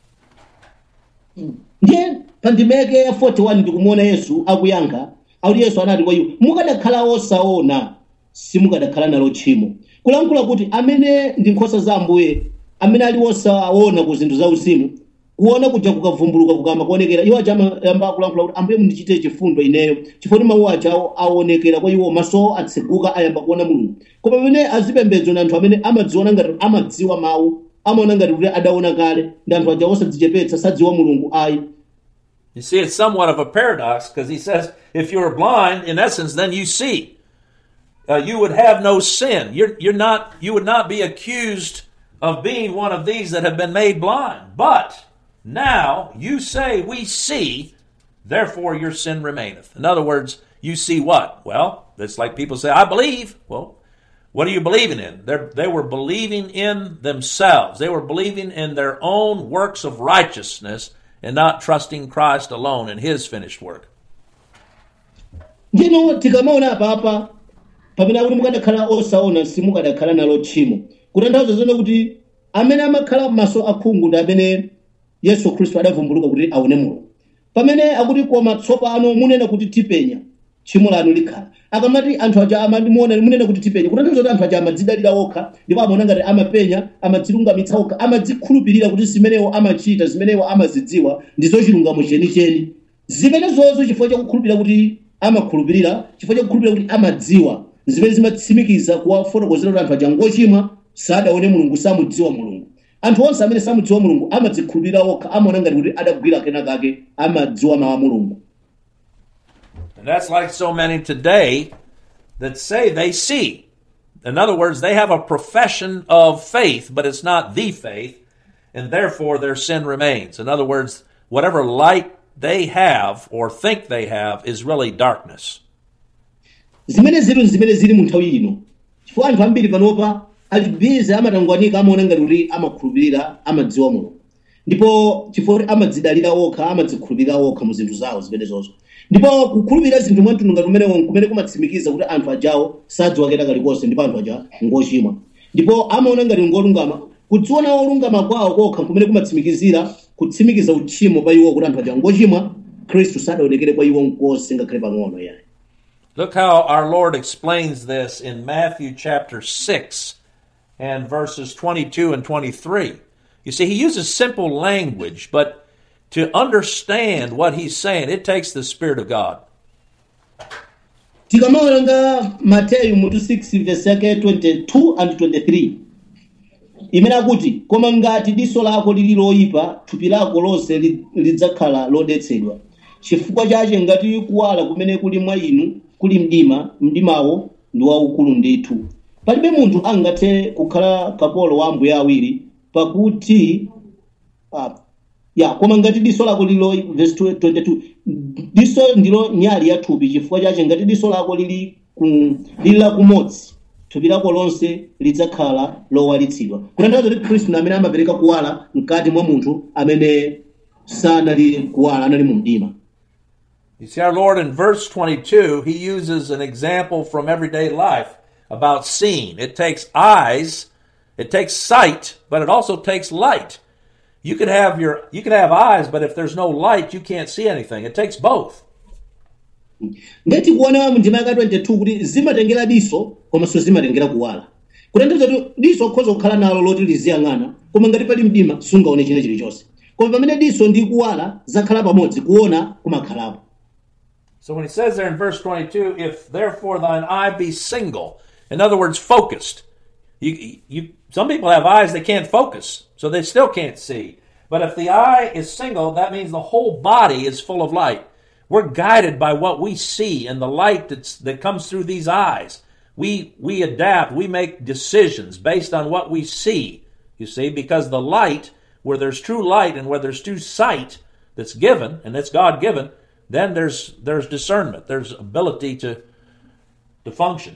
[SPEAKER 3] ndiye pa ndima yake ya 41 ndikumuona yesu akuyankha akuti yesu anati kwa iwo mukadakhala osaona simukadakhala nalo tchimo kulankhula kuti amene ndi nkhosa za ambuye amene ali osaona ku zinthu zauzimu kuona kuja kukavumbuluka kukamba kuonekera iwo aja amayamba kulankhula kuti ambuye mundichite chifundo ineyo chifukwa kuti mawu aja awo aonekera kwa iwo maso atseguka ayamba kuona mulungu koma pamene azipembedzo ndi anthu amene amadziona ngati amadziwa mawu amaona ngati kuti adaona kale ndi anthu aja osadzichepetsa sadziwa mulungu ayi
[SPEAKER 2] You see, it's somewhat of a paradox because he says, if you're blind, in essence, then you see. Uh, you would have no sin. You're, you're not, you would not be accused of being one of these that have been made blind. But now you say, we see, therefore your sin remaineth. In other words, you see what? Well, it's like people say, I believe. Well, what are you believing in? They're, they were believing in themselves. They were believing in their own works of righteousness and not trusting Christ alone in his finished work.
[SPEAKER 3] ndino tikamaona apapa pamene akuti mukadakhala osaona simukadakhala nalo tchimo kutanthauza zone kuti amene amakhala maso akhungu ndi amene yesu khristu adavumbuluka kuti aone mulungu pamene akuti koma tsopano munena kuti tipenya tchimo lanu likhala akamati anthu aja amandimuona munena kuti tipenya kutanthauza kuti anthu aja amadzidalira okha ndipo amaona ngati amapenya amadzilungamitsa okha amadzikhulupirira kuti zimenewo amachita zimenewo amazidziwa ndi zochilungamo chenicheni zimenezozo chifukwa chakukhulupirira kuti amakhulupirira chifukwa chakukhulupirira kuti amadziwa zimene zimatsimikiza kuwafotokozera kuti anthu aja ngochimwa sadaone mulungu samudziwa mulungu anthu onse amene samudziwa mulungu amadzikhulupirira okha amaona ngati kuti adagwira kena kake amadziwa mawu a mulungu
[SPEAKER 2] And that's like so many today that say they see. In other words, they have a profession of faith, but it's not the faith, and therefore their sin remains. In other words, whatever light they have or think they have is really darkness.
[SPEAKER 3] zimene zili zimene zili mu nthawi ino chifukwa anthu ambiri panopa ali bize amatangwanika amaona ngati kuti amakhulupirira amadziwa mulungu ndipo chifukwa kuti amadzidalira okha amadzikhulupirira okha mu zinthu zawo zimenezozo ndipo kukhulupirira zinthu mwamtundu ngati umenewo kumene kumatsimikiza kuti anthu ajawo sadziwa kena kalikonse ndipo anthu aja ngochimwa ndipo amaona ngati ngolungama kudziona olungama kwawo kokha kumene kumatsimikizira kutsimikiza uchimo pa iwo kuti anthu aja ngochimwa khristu sadaonekere kwa iwo nkonse ngakhale pang'ono yayi
[SPEAKER 2] Look how our Lord explains this in Matthew chapter 6 and verses 22 and 23. You see, he uses simple language, but to understand what he's saying, it takes the Spirit of God.
[SPEAKER 3] tikamaona nga mateyu mutu 6 verse yake 22 and 23 imene akuti koma ngati diso lako lili loyipa thupi lako lonse li- lidzakhala lodetsedwa chifukwa chache ngati kuwala kumene kuli mwa inu kuli mdima mdimawo ndi waukulu ndithu palibe munthu angathe kukhala kapolo wa ambuye awiri pakuti ah, ya koma ngati diso lako lilo verse 22 diso ndilo nyali ya thupi chifukwa chache ngati diso lako lili ku, lili lakumodzi thupi lako lonse lidzakhala lowalitsidwa kutanthauza kuti khristu ndi amene amapereka kuwala mkati mwa munthu amene sanali kuwala anali mu mdima
[SPEAKER 2] You see, our Lord in verse 22, he uses an example from everyday life about seeing. It takes eyes, it takes sight, but it also takes light. You can have your you can have eyes, but if there's no light, you can't see anything. It takes both.
[SPEAKER 3] ngati kuona mndima yaka 22 kuti zimatengera diso komanso zimatengera kuwala kutanthauza kuti diso ukhoza kukhala nalo loti liziyang'ana koma ngati pali mdima sungaone china chilichonse koma pamene diso ndi kuwala zakhala pamodzi kuona kumakhalapo
[SPEAKER 2] So when he says there in verse 22, if therefore thine eye be single, in other words, focused. You, you, some people have eyes they can't focus, so they still can't see. But if the eye is single, that means the whole body is full of light. We're guided by what we see and the light that's, that comes through these eyes. We, we adapt, we make decisions based on what we see, you see, because the light, where there's true light and where there's true sight that's given, and that's God given, then there's there's discernment, there's ability to to function.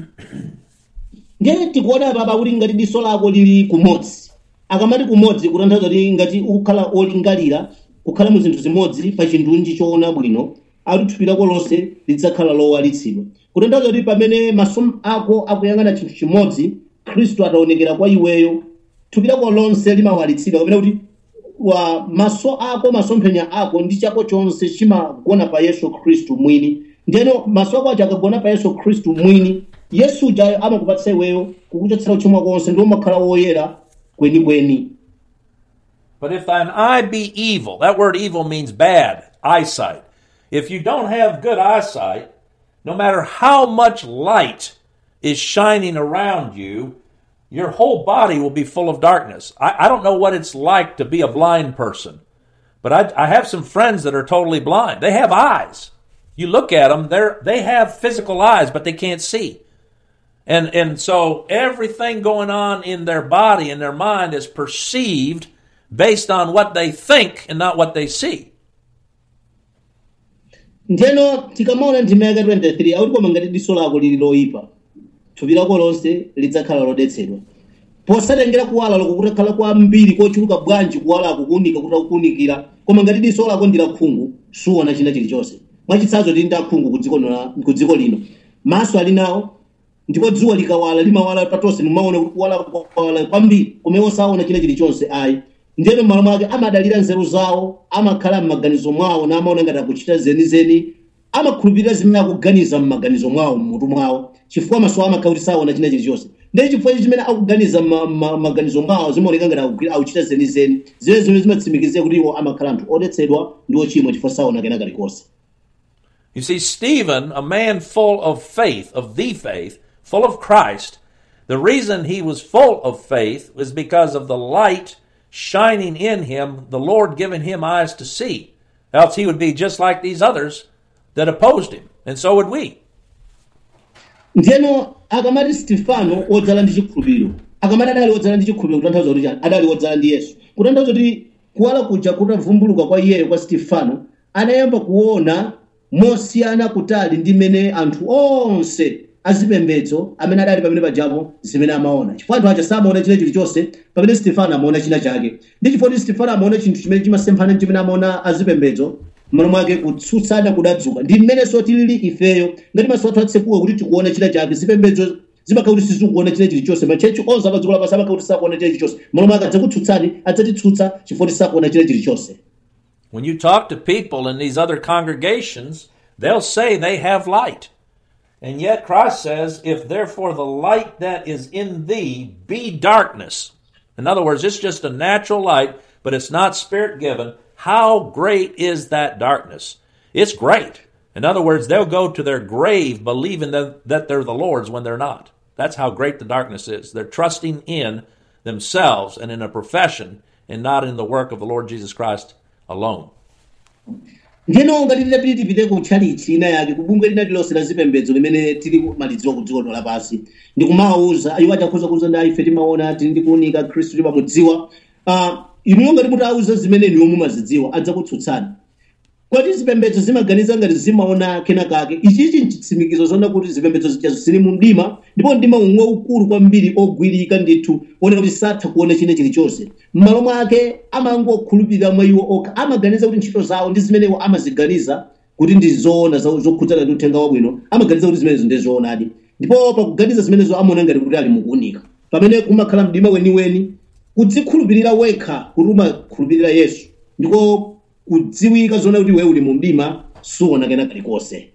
[SPEAKER 3] ndiye tikuona papa kuti ngati diso lako lili kumodzi akamati kumodzi kutanthauza kuti ngati ukukhala olingalira kukhala mu zinthu zimodzi pa chindunji choona bwino akuti thupi lako lonse lidzakhala lowalitsidwa kutanthauza kuti pamene maso ako akuyang'ana chinthu chimodzi khristu ataonekera kwa iweyo thupi lako lonse limawalitsidwa kapena kuti wa maso ako masomphenya ako ndi chako chonse chimagona pa yesu khristu mwini ndeno maso ako aja akagona pa yesu khristu mwini yesu uja amakupatsa iweyo kukuchotsera uchimo konse ndi umakhala woyera kwenikweni
[SPEAKER 2] But if thine eye be evil, that word evil means bad, eyesight. If you don't have good eyesight, no matter how much light is shining around you, your whole body will be full of darkness. I, I don't know what it's like to be a blind person, but I, I have some friends that are totally blind. They have eyes. You look at them, they're, they have physical eyes, but they can't see. And, and so everything going on in their body and their mind is perceived based on what they think and not what they see.
[SPEAKER 3] ndeno tikamaona ndima yaka 23 akuti koma ngati diso lako lili loyipa thupi lako lonse lidzakhala lodetsedwa posatengera kuwala loko kutakhala kwambiri kochuluka bwanji kuwalako kuwunika kuti akuwunikira koma ngati diso lako ndi lakhungu suona china chilichonse mwachitsanzo tili ndi akhungu ku dziko lino- ku dziko lino maso ali nawo ndipo dzuwa likawala limawala patonse mumaona kuti kuwala kwawala kwambiri koma osaona china chilichonse ayi ndiyeno m'malo mwake amadalira nzeru zawo amakhala m'maganizo mwawo namaona ngati akuchita zenizeni amakhulupirira zimene akuganiza m'maganizo mwawo mmutu mwawo chifukwa maso awo amakhala kuti saona china chilichonse ndiye chifukwa ichi chimene akuganiza m'maganizo mwawo zimaoneka ngati akugwira- akuchita zenizeni zimene zimene zimatsimikizira kuti iwo amakhala anthu odetsedwa ndi ochimwa chifukwa saona kena kalikonse
[SPEAKER 2] You see, Stephen, a man full of faith, of the faith, full of Christ, the reason he was full of faith was because of the light shining in him, the Lord giving him eyes to see. Else he would be just like these others that opposed him. And so would we.
[SPEAKER 3] ndiyeno akamati stefano wodzala ndi chikhulupiriro akamati adali wodzala ndi chikhulupiriro kutanthauza kuti chani adali wodzala ndi yesu kutanthauza kuti kuwala kuja kutavumbuluka kwa iyeyo kwa stefano anayamba kuona mosiyana kutali ndi mmene anthu onse azipembedzo amene adali pamene pajapo zimene amaona chifukwa anthu aja samaona china chilichonse pamene stefano amaona china chake ndi chifukwa kuti stefano amaona chinthu chimene chimasemphana ndi chimene amaona azipembedzo mmalo mwake kutsutsana kudadzuka ndi mmenenso tilili ifeyo ngati maso athu atsekuka kuti tikuona china chake zipembedzo zimakhala kuti sizikuona china chilichonse machechi onse amadziko lapansi amakhala kuti sakuona china chilichonse mmalo mwake adzakutsutsani adzatitsutsa chifukwa kuti sakuona china chilichonse
[SPEAKER 2] When you talk to people in these other congregations, they'll say they have light. And yet Christ says, if therefore the light that is in thee be darkness. In other words, it's just a natural light, but it's not spirit given. How great is that darkness? It's great. In other words, they'll go to their grave believing that, that they're the Lord's when they're not. That's how great the darkness is. They're trusting in themselves and in a profession and not in the work of the Lord Jesus Christ alone.
[SPEAKER 3] ndiyeno ngati tidapiti tipite ku tchalichi ina yake kubungwe lina lilonse la zipembedzo limene tili kumalidziwa ku dziko lapansi ndikumawawuza iwo achakhoza kuuza ndi ife timaona tili ndi kuunika khristu timamudziwa Ah, inuyo ngati mutawuza zimene niwo mumazidziwa adzakutsutsani kwati zipembedzo zimaganiza ngati zimaona kena kake ichichi nchitsimikizo zona kuti zipembedzo zija zili mu mdima ndipo mdima umwe ukulu kwambiri ogwirika ndithu oneka kuti satha kuona china chilichonse m'malo mwake amangokhulupirira mwa iwo okha amaganiza kuti ntchito zawo ndi zimene iwo amaziganiza kuti ndi zoona za- zokhudzana ndi uthenga wabwino amaganiza kuti zimenezo ndi zoonadi ndipo pakuganiza zimenezo amaona ngati kuti ali mukuunika pamene kumakhala mdima weniweni kudzikhulupirira wekha kuti umakhulupirira yesu ndiko kudziwika zona kuti wewe uli mu mdima suona kena kalikonse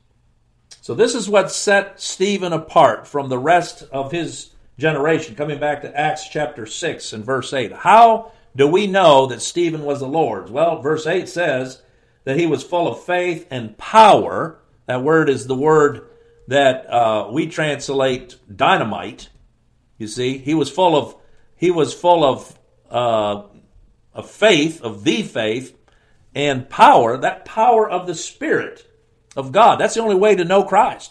[SPEAKER 2] So this is what set Stephen apart from the rest of his generation. Coming back to Acts chapter 6 and verse 8. How do we know that Stephen was the Lord's? Well, verse 8 says that he was full of faith and power. That word is the word that uh, we translate dynamite. You see, he was full of he was full of uh, of faith, of the faith, and power. That power of the Spirit of God. That's the only way to know Christ.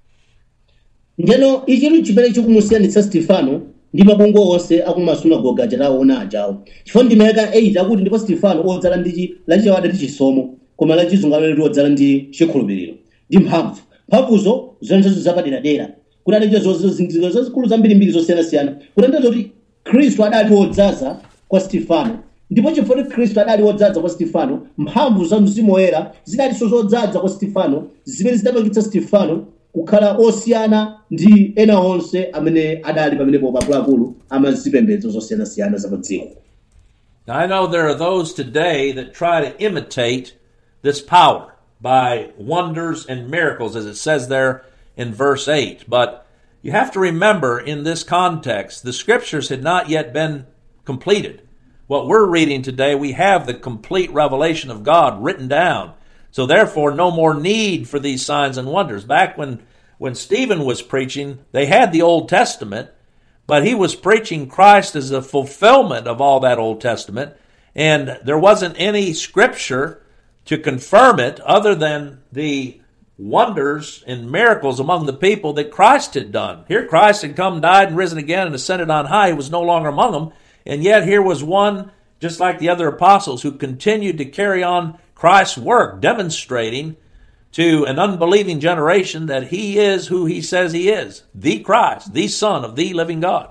[SPEAKER 3] njeno ichitu chimene chikumusiyanitsa stefano ndi mabungwe onse akumasunagoga achataona ajawo chifukwa ndima yaka 8 akuti ndipo stefano odzala ndi chi- lachichawada ndi chisomo koma lachizungu amene odzala ndi chikhulupiriro ndi mphamvu mphamvuzo zonsezo zapaderadera kuti adachita zozindikiro zazikulu zambirimbiri zosiyanasiyana kutanthauza kuti khristu adali wodzaza kwa stefano ndipo chifukwa kuti khristu adali wodzaza kwa stefano mphamvu za mzimu woyera zidalinso zodzaza kwa stefano zimene zidapangitsa stefano kukhala osiyana ndi ena onse amene adali pamenepo akuluakulu amazipembedzo zosiyanasiyana za pa dziko
[SPEAKER 2] Now, I know there are those today that try to imitate this power by wonders and miracles, as it says there in verse 8. But you have to remember in this context, the scriptures had not yet been completed. What we're reading today, we have the complete revelation of God written down. So therefore, no more need for these signs and wonders. Back when, when Stephen was preaching, they had the Old Testament, but he was preaching Christ as a fulfillment of all that Old Testament, and there wasn't any scripture to confirm it other than the wonders and miracles among the people that Christ had done. Here Christ had come, died, and risen again, and ascended on high. He was no longer among them, and yet here was one, just like the other apostles, who continued to carry on Christ's work, demonstrating to an unbelieving generation that he is who he says he is the Christ, the Son of the living God.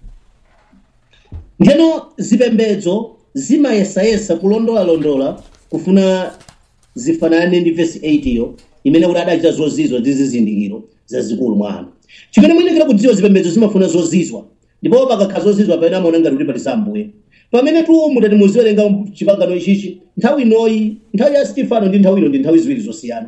[SPEAKER 3] njeno zipembedzo zimayesayesa kulondolalondola kufuna zifanane ndi vesi 8 iyo imene kuti adachita zozizwa ndi zizindikiro zazikulu mwa anthu chimene muyenekera kudziwa zipembedzo zimafuna zozizwa ndipo pakakhala zozizwa pamene amaona ngati kuti pali sambuye pamene tu mutati muziwerenga chipangano ichichi nthawi inoyi nthawi ya stefano ndi nthawi ino ndi nthawi ziwiri zosiyana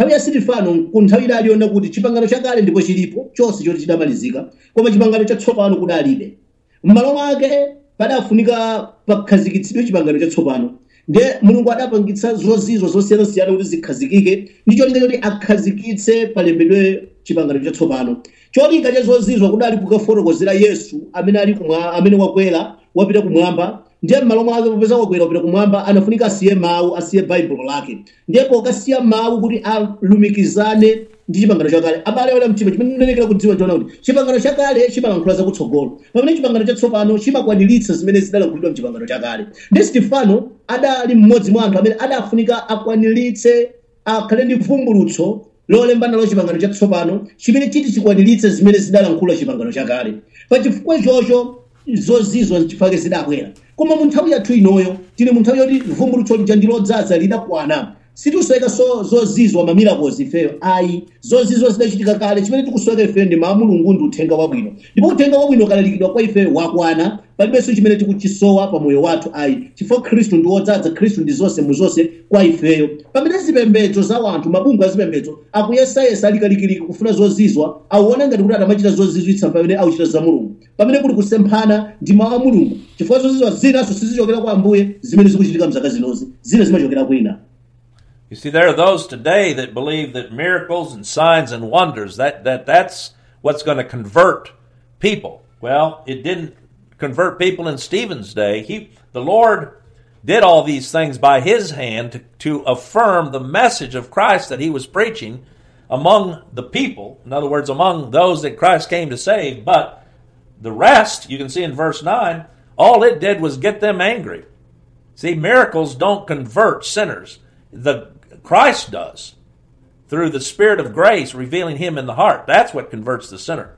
[SPEAKER 3] nthawi ya sitifano ku nthawi idali yona kuti chipangano chakale ndipo chilipo chonse choti chidamalizika koma chipangano chatsopano kudalibe m'malo mwake padafunika pakhazikitsidwe chipangano chatsopano nde mulungu adapangitsa zozizwa zosiyanasiyana kuti zikhazikike ndi cholinga choti akhazikitse palembedwe chipangano chatsopano cholinga cha zozizwa kudali kukafotokozera yesu amene ali kumwa amene wakwera wapita kumwamba ndiye m'malo mwake popeza wakwera wapita kumwamba anafunika asiye mawu asiye baibulo lake ndipo akasiya mawu kuti alumikizane ndi chipangano chakale abale wala mtima chimene ndinenekera kudziwa ndiona kuti chipangano chakale chimalankhula zakutsogolo pamene chipangano chatsopano chimakwaniritsa zimene zidalankhulidwa mchipangano chakale ndi stefano adali mmodzi mwa anthu amene adafunika akwaniritse akhale ndi vumbulutso lolemba nalo chipangano chatsopano chimene chiti chikwaniritse zimene zidalankhula chipangano chakale pachifukwa ichocho zozizwa nchifake zidabwera koma mu nthawi yathu inoyo tili mu nthawi yoti vumbulutso lija ndi lodzaza lidakwana sitikusweka so zozizwa mamirakozi ifeyo ayi zozizwa zidachitika kale chimene tikusweka ifeyo ndi mawu a mulungu ndi uthenga wabwino ndipo uthenga wabwino ukalalikidwa kwa ifeyo wakwana palibenso chimene tikuchisowa pa moyo wathu ayi chifukwa khristu ndi wodzaza khristu ndi zonse mu zonse kwa ifeyo pamene zipembedzo za wanthu mabungwe azipembedzo akuyesayesa alikalikiliki kufuna zozizwa auona ngati kuti atamachita zozizwitsa pamene auchita za mulungu pamene kuli kusemphana ndi mawu a mulungu chifukwa zozizwa zinaso sizichokera kwa ambuye zimene zikuchitika mzaka zinozi zina zimachokera kwina
[SPEAKER 2] You see, there are those today that believe that miracles and signs and wonders that, that that's what's going to convert people. Well, it didn't convert people in Stephen's day. He, the Lord, did all these things by His hand to, to affirm the message of Christ that He was preaching among the people. In other words, among those that Christ came to save. But the rest, you can see in verse nine, all it did was get them angry. See, miracles don't convert sinners. The Christ does through the Spirit of grace revealing Him in the heart. That's what converts the sinner.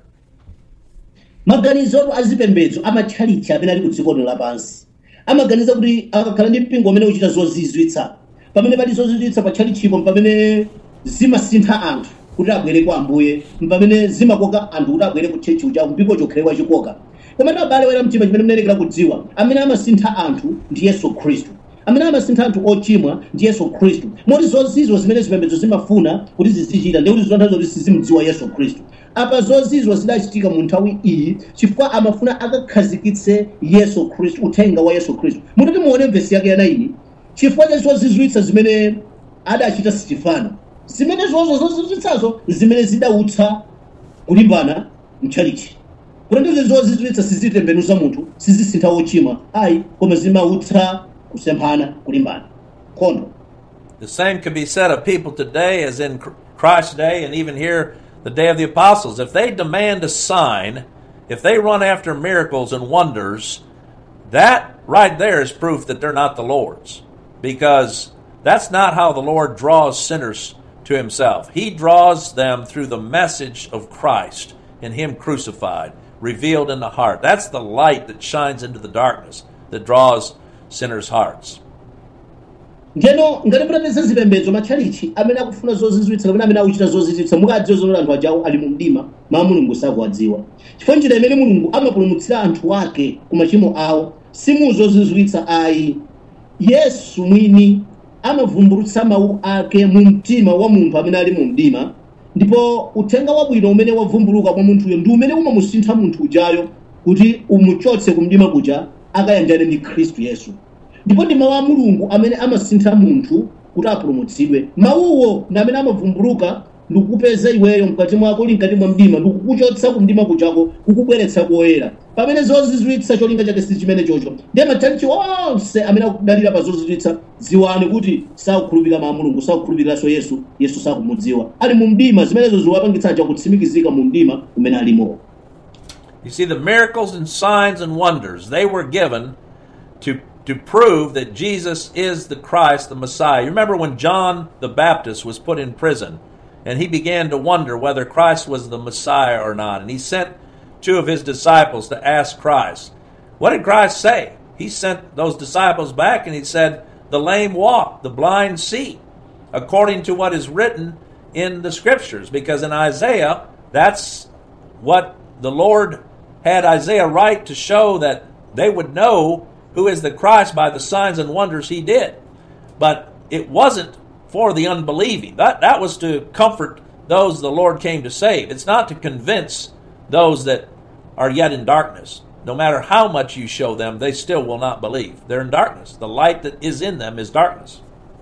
[SPEAKER 3] maganizo azipembedzo amatchalichi amene ali ku dziko lino lapansi amaganiza kuti akakhala ndi mpingo umene uchita zozizwitsa pamene pali zozizwitsa pa tchalichipo pamene zimasintha anthu kuti abwere kwa ambuye pamene zimakoka anthu kuti abwere ku tchechi uja mpingo chokhale wachikoka koma abale wera mtima chimene mnenekera kudziwa amene amasintha anthu ndi yesu khristu amene amasintha anthu ochimwa ndi yesu khristu moti zozizwa zimene zipembedzo zimafuna kuti zizichita ndi kuti zonthazo kuti sizimudziwa yesu khristu apa zozizwa zidachitika mu nthawi iyi chifukwa amafuna akakhazikitse yesu khristu uthenga wa yesu khristu mutati muone mvesi yake yanaini chifukwa cha zozizwitsa zimene adachita sitifano zimene zozo zozizwitsazo zimene zidautsa kulimbana mtchalichi kuti ndizo zozizwitsa sizitembenuza munthu sizisintha wochimwa ayi koma zimautsa kusemphana kulimbana nkhondo
[SPEAKER 2] The same can be said of people today as in Christ's day and even here the day of the apostles. If they demand a sign, if they run after miracles and wonders, that right there is proof that they're not the Lord's. Because that's not how the Lord draws sinners to himself. He draws them through the message of Christ and him crucified, revealed in the heart. That's the light that shines into the darkness that draws sinners' hearts.
[SPEAKER 3] ngeno ngati mutapeza zipembedzo matchalichi amene akufuna zozizwitsa kapena amene akuchita zozizwitsa mukadziwa zonoti anthu ajawo ali mu mdima mawu mulungu sakuwadziwa chifukwa njira imene mulungu amapulumutsira anthu ake ku machimo awo simu zozizwitsa ayi yesu mwini amavumbulutsa mawu ake mu mtima wa munthu amene ali mu mdima ndipo uthenga wabwino umene wavumbuluka kwa munthuyo ndi umene umamusintha munthu ujayo kuti umuchotse ku mdima kuja akayanjane ndi khristu yesu ndipo ndi mawu a mulungu amene amasintha munthu kuti apulumutsidwe mawuwo ndi amene amavumbuluka ndikukupeza iweyo mkati mwako uli mkati mwa mdima ndikukuchotsa ku mdima kuchako kukubweretsa koyera pamene zozizwitsa cholinga chake si chimene chocho ndiye matchalichi onse amene akudalira pa zozizwitsa ziwani kuti sakukhulupirira mawu a mulungu sakukhulupiriranso yesu yesu sakumudziwa ali mu mdima zimenezo ziwapangitsaja kutsimikizika mu mdima umene alimo
[SPEAKER 2] You see, the miracles and signs and wonders, they were given to, to prove that Jesus is the Christ, the Messiah. You remember when John the Baptist was put in prison and he began to wonder whether Christ was the Messiah or not. And he sent two of his disciples to ask Christ. What did Christ say? He sent those disciples back and he said, The lame walk, the blind see, according to what is written in the scriptures. Because in Isaiah, that's what the Lord had Isaiah write to show that they would know who is the Christ by the signs and wonders he did. But it wasn't for the unbelieving. That that was to comfort those the Lord came to save. It's not to convince those that are yet in darkness. No matter how much you show them, they still will not believe. They're in darkness. The light that is in them is darkness.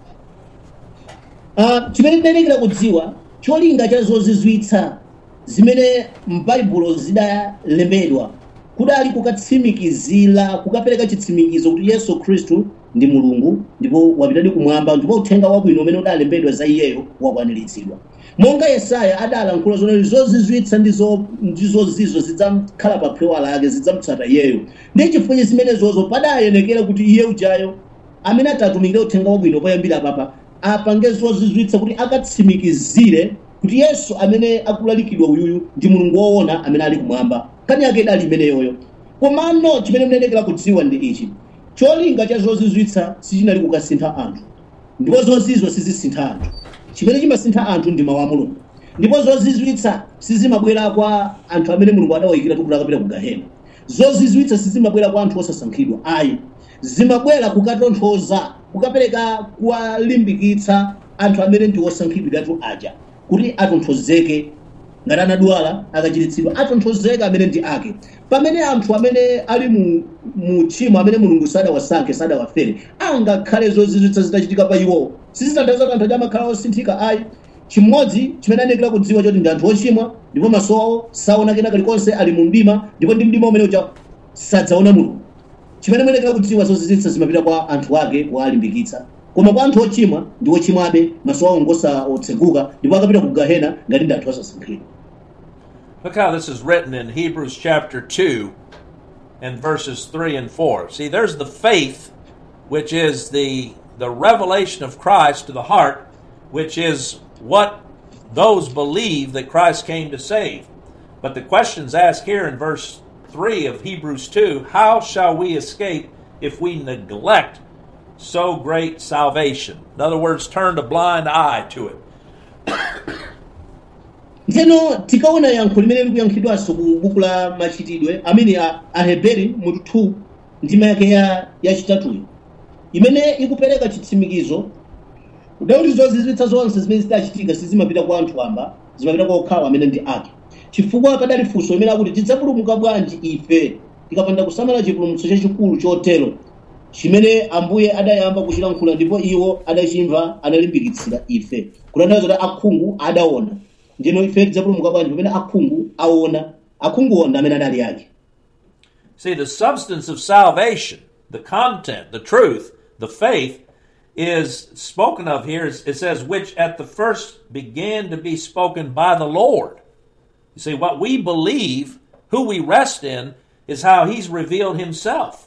[SPEAKER 3] Ah, chimene ndinalekera kudziwa cholinga cha zozizwitsa zimene m'baibulo zidalembedwa kudali kukatsimikizira kukapereka chitsimikizo kuti yesu khristu ndi mulungu ndipo wapitadi kumwamba ndipo uthenga wabwino umene udalembedwa za iyeyo wakwaniritsidwa monga yesaya adalankhula zonali zozizwitsa ndi zo- ndi zozizo zidzakhala pa phewa lake zidzamutsata iyeyo ndi chifukwa zimenezozo padayenekera kuti iye ujayo amene atatumikira uthenga wabwino poyambira papa apange zozizwitsa kuti akatsimikizire kuti yesu amene akulalikidwa uyuyu ndi mulungu woona amene ali kumwamba kani yake idali imeneyoyo komano chimene mnenekera kudziwa ndi ichi cholinga cha zozizwitsa sichinali kukasintha anthu ndipo zozizo sizisintha anthu chimene chimasintha anthu ndi mawu a mulungu ndipo zozizwitsa sizimabwera kwa anthu amene mulungu adawayikira kuti akapita ku gahena zozizwitsa sizimabwera kwa anthu osasankhidwa ayi zimabwera kukatonthoza kukapereka kuwalimbikitsa anthu amene ndi osankhidwiratu aja kuti atonthozeke ngati anadwala akachiritsidwa atonthozeka amene ndi ake pamene anthu amene ali mu, mu tchimo amene mulungu sadawasankhe sadawafere angakhale zozizwitsa zitachitika pa iwowo sizitanthauza kuti anthu aja amakhala osinthika ayi chimodzi chimene anekera kudziwa choti ndi anthu ochimwa ndipo maso awo saona kena kalikonse ali mu mdima ndipo ndi mdima umene uja sadzaona mulungu chimene muyenekera kudziwa zozizwitsa zimapita kwa anthu ake kuwalimbikitsa koma kwa anthu ochimwa ndi ochimwabe maso awo ngosaotseguka ndipo akapita ku gahena ngati ndi anthu osasankhidwa
[SPEAKER 2] Look how this is written in Hebrews chapter 2 and verses 3 and 4. See, there's the faith, which is the, the revelation of Christ to the heart, which is what those believe that Christ came to save. But the question's asked here in verse 3 of Hebrews 2 How shall we escape if we neglect so great salvation? In other words, turn a blind eye to it.
[SPEAKER 3] ntheno tikaona yankho limene likuyankhidwanso ku buku la machitidwe amene a aheberi mutu 2 ndima yake ya yachitatuyo imene ikupereka chitsimikizo kuti zozizwitsa zonse zimene zidachitika sizimapita kwa anthu amba zimapita kwa okhawo amene ndi ake chifukwa padali funso imene akuti tidzapulumuka bwanji ife tikapanda kusamala chipulumutso chachikulu chotero chimene ambuye adayamba kuchilankhula ndipo iwo adachimva analimbikitsira ife kutanthauza kuti akhungu adaona ndino ife tidzapulumuka bwanji pamene akhungu aona akhunguwo ndi amene adali ake
[SPEAKER 2] See, the substance of salvation, the content, the truth, the faith, is spoken of here. It says, which at the first began to be spoken by the Lord. You see, what we believe, who we rest in, is how He's revealed Himself.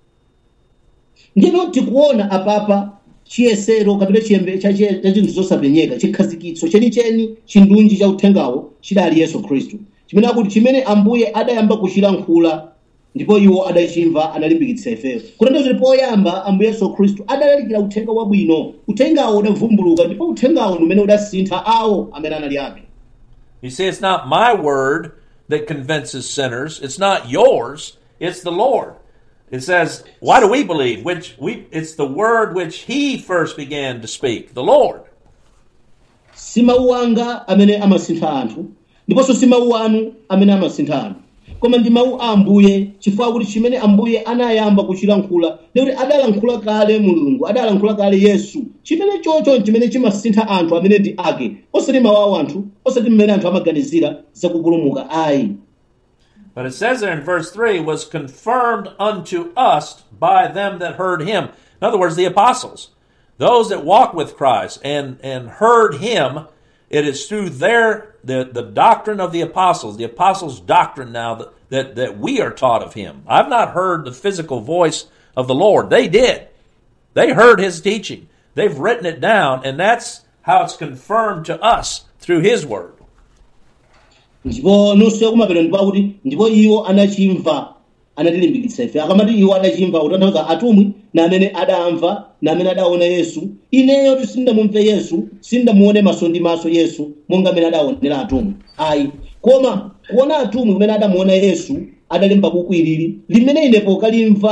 [SPEAKER 3] ndino tikuona apapa chiyesero kapena chiyembe cha chiye- cha chinthu zosapenyeka chikhazikitso chenicheni chindunji cha uthengawo chidali yesu khristu chimene akuti chimene ambuye adayamba kuchilankhula ndipo iwo adachimva analimbikitsa ifeyo kutanthauza kuti poyamba ambuye yesu khristu adalalikira uthenga wabwino uthengawo udavumbuluka ndipo uthengawo ndi umene udasintha awo amene anali ake
[SPEAKER 2] You see, it's not my word that convinces sinners. It's not yours. It's the Lord. It says, why do we believe? Which we, it's the word which He first began to speak, the Lord.
[SPEAKER 3] si mawu anga amene amasintha anthu ndiponso si mawu anu amene amasintha anthu koma ndi mawu a ambuye chifukwa kuti chimene ambuye anayamba kuchilankhula ndikuti adalankhula kale mulungu adalankhula kale yesu chimene chocho chimene chimasintha anthu amene ndi ake osati mawu a anthu osati mmene anthu amaganizira zakupulumuka ayi
[SPEAKER 2] But it says there in verse 3 was confirmed unto us by them that heard him. In other words, the apostles. Those that walked with Christ and, and heard him, it is through their the, the doctrine of the apostles, the apostles' doctrine now that, that, that we are taught of him. I've not heard the physical voice of the Lord. They did. They heard his teaching. They've written it down, and that's how it's confirmed to us through his word.
[SPEAKER 3] ndipo nonso yakumapeto ndipo akuti ndipo iwo anachimva anatilimbikitsa ife akamati iwo anachimva kutanthauza atumwi na amene adamva na amene adaona yesu ineyo ti sindamumve yesu sindamuone maso ndi maso yesu monga amene adaonera atumwi ayi koma kuona atumwi kumene adamuona yesu adalemba buku ilili limene inepo kalimva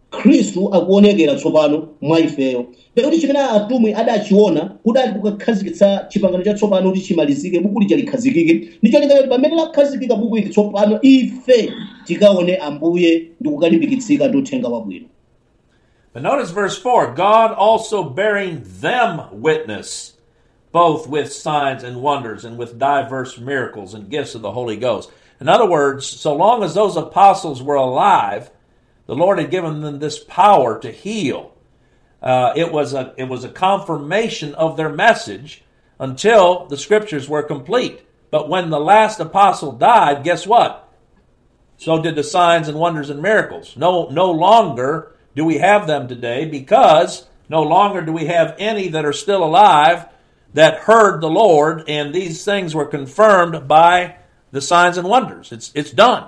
[SPEAKER 3] khristu akuonekera tsopano mwa ifeyo pakuti chimene atumwi adachiona kudali kukakhazikitsa chipangano chatsopano kuti chimalizike buku lija likhazikike ndicho lingati pamene lakhazikika buku ili tsopano ife tikaone ambuye ndi kukalimbikitsika ndi uthenga wabwino
[SPEAKER 2] But notice verse 4 God also bearing them witness, both with signs and wonders, and with diverse miracles and gifts of the Holy Ghost. In other words, so long as those apostles were alive, the Lord had given them this power to heal. Uh, it was a it was a confirmation of their message until the scriptures were complete. But when the last apostle died, guess what? So did the signs and wonders and miracles. No, no longer do we have them today because no longer do we have any that are still alive that heard the Lord, and these things were confirmed by the signs and wonders. It's it's done.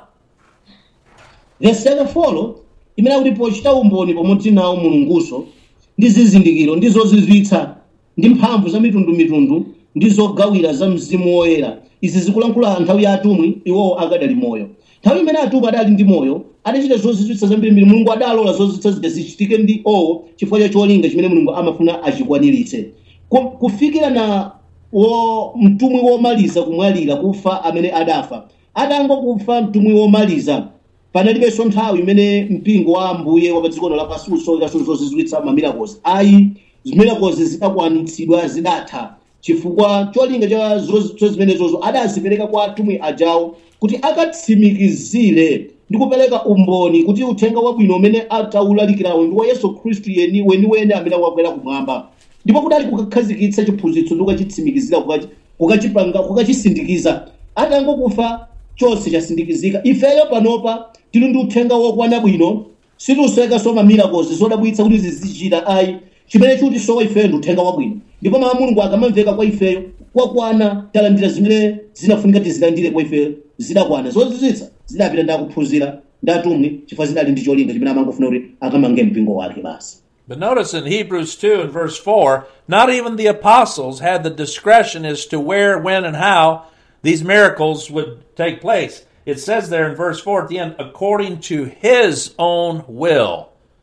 [SPEAKER 3] verse yake folo imene akuti pochita umboni pamodzi nawo mulunguso ndi zizindikiro ndi zozizwitsa ndi mphamvu za mitundumitundu ndi zogawira za mzimu woyera izi zikulankhula nthawi ya atumwi iwowo akadali moyo nthawi imene atumwi adali ndi moyo adachita zozizwitsa zambirimbiri mulungu adalola zozizwitsa zija zichitike ndi owo chifukwa cha cholinga chimene mulungu amafuna achikwaniritse Ku- kufikira na wo mtumwi womaliza kumwalira kufa amene adafa atangokufa mtumwi womaliza panalibenso nthawi imene mpingo wa ambuye wa pa dziko lapansi usowekanso zozizwitsa mamirakozi ayi zimirakozi zidakwanitsidwa zidatha chifukwa cholinga cha zozizwitsa zimenezozo adazipereka kwa atumwi ajawo kuti akatsimikizire ndi kupereka umboni kuti uthenga wabwino umene atawulalikirawo ndi wa yesu khristu yeni weniweni amene wakwera kumwamba ndipo kudali kukakhazikitsa chiphunzitso ndi kukachitsimikizira kukachi- kukachipanga kukachisindikiza atangokufa chonse chasindikizika ifeyo panopa tili ndi uthenga wokwana bwino sitiusowekanso mamirakozi zodabwitsa kuti zizichita ayi chimene chutisowa ifeyo ndi uthenga wabwino ndipo mawu a mulungu akamamveka kwa ifeyo kwakwana talandira zimene zinafunika tizilandire kwa ifeyo zidakwana zozizwitsa zidapita ndi akuphunzira ndi atumwi chifukwa zidali ndi cholinga chimene amangofuna kuti akamange mpingo wake basi
[SPEAKER 2] But notice in Hebrews 2 and verse 4, not even the apostles had the discretion as to where, when, and how these miracles would take place. It says there in verse 4 at the end, according to his own will.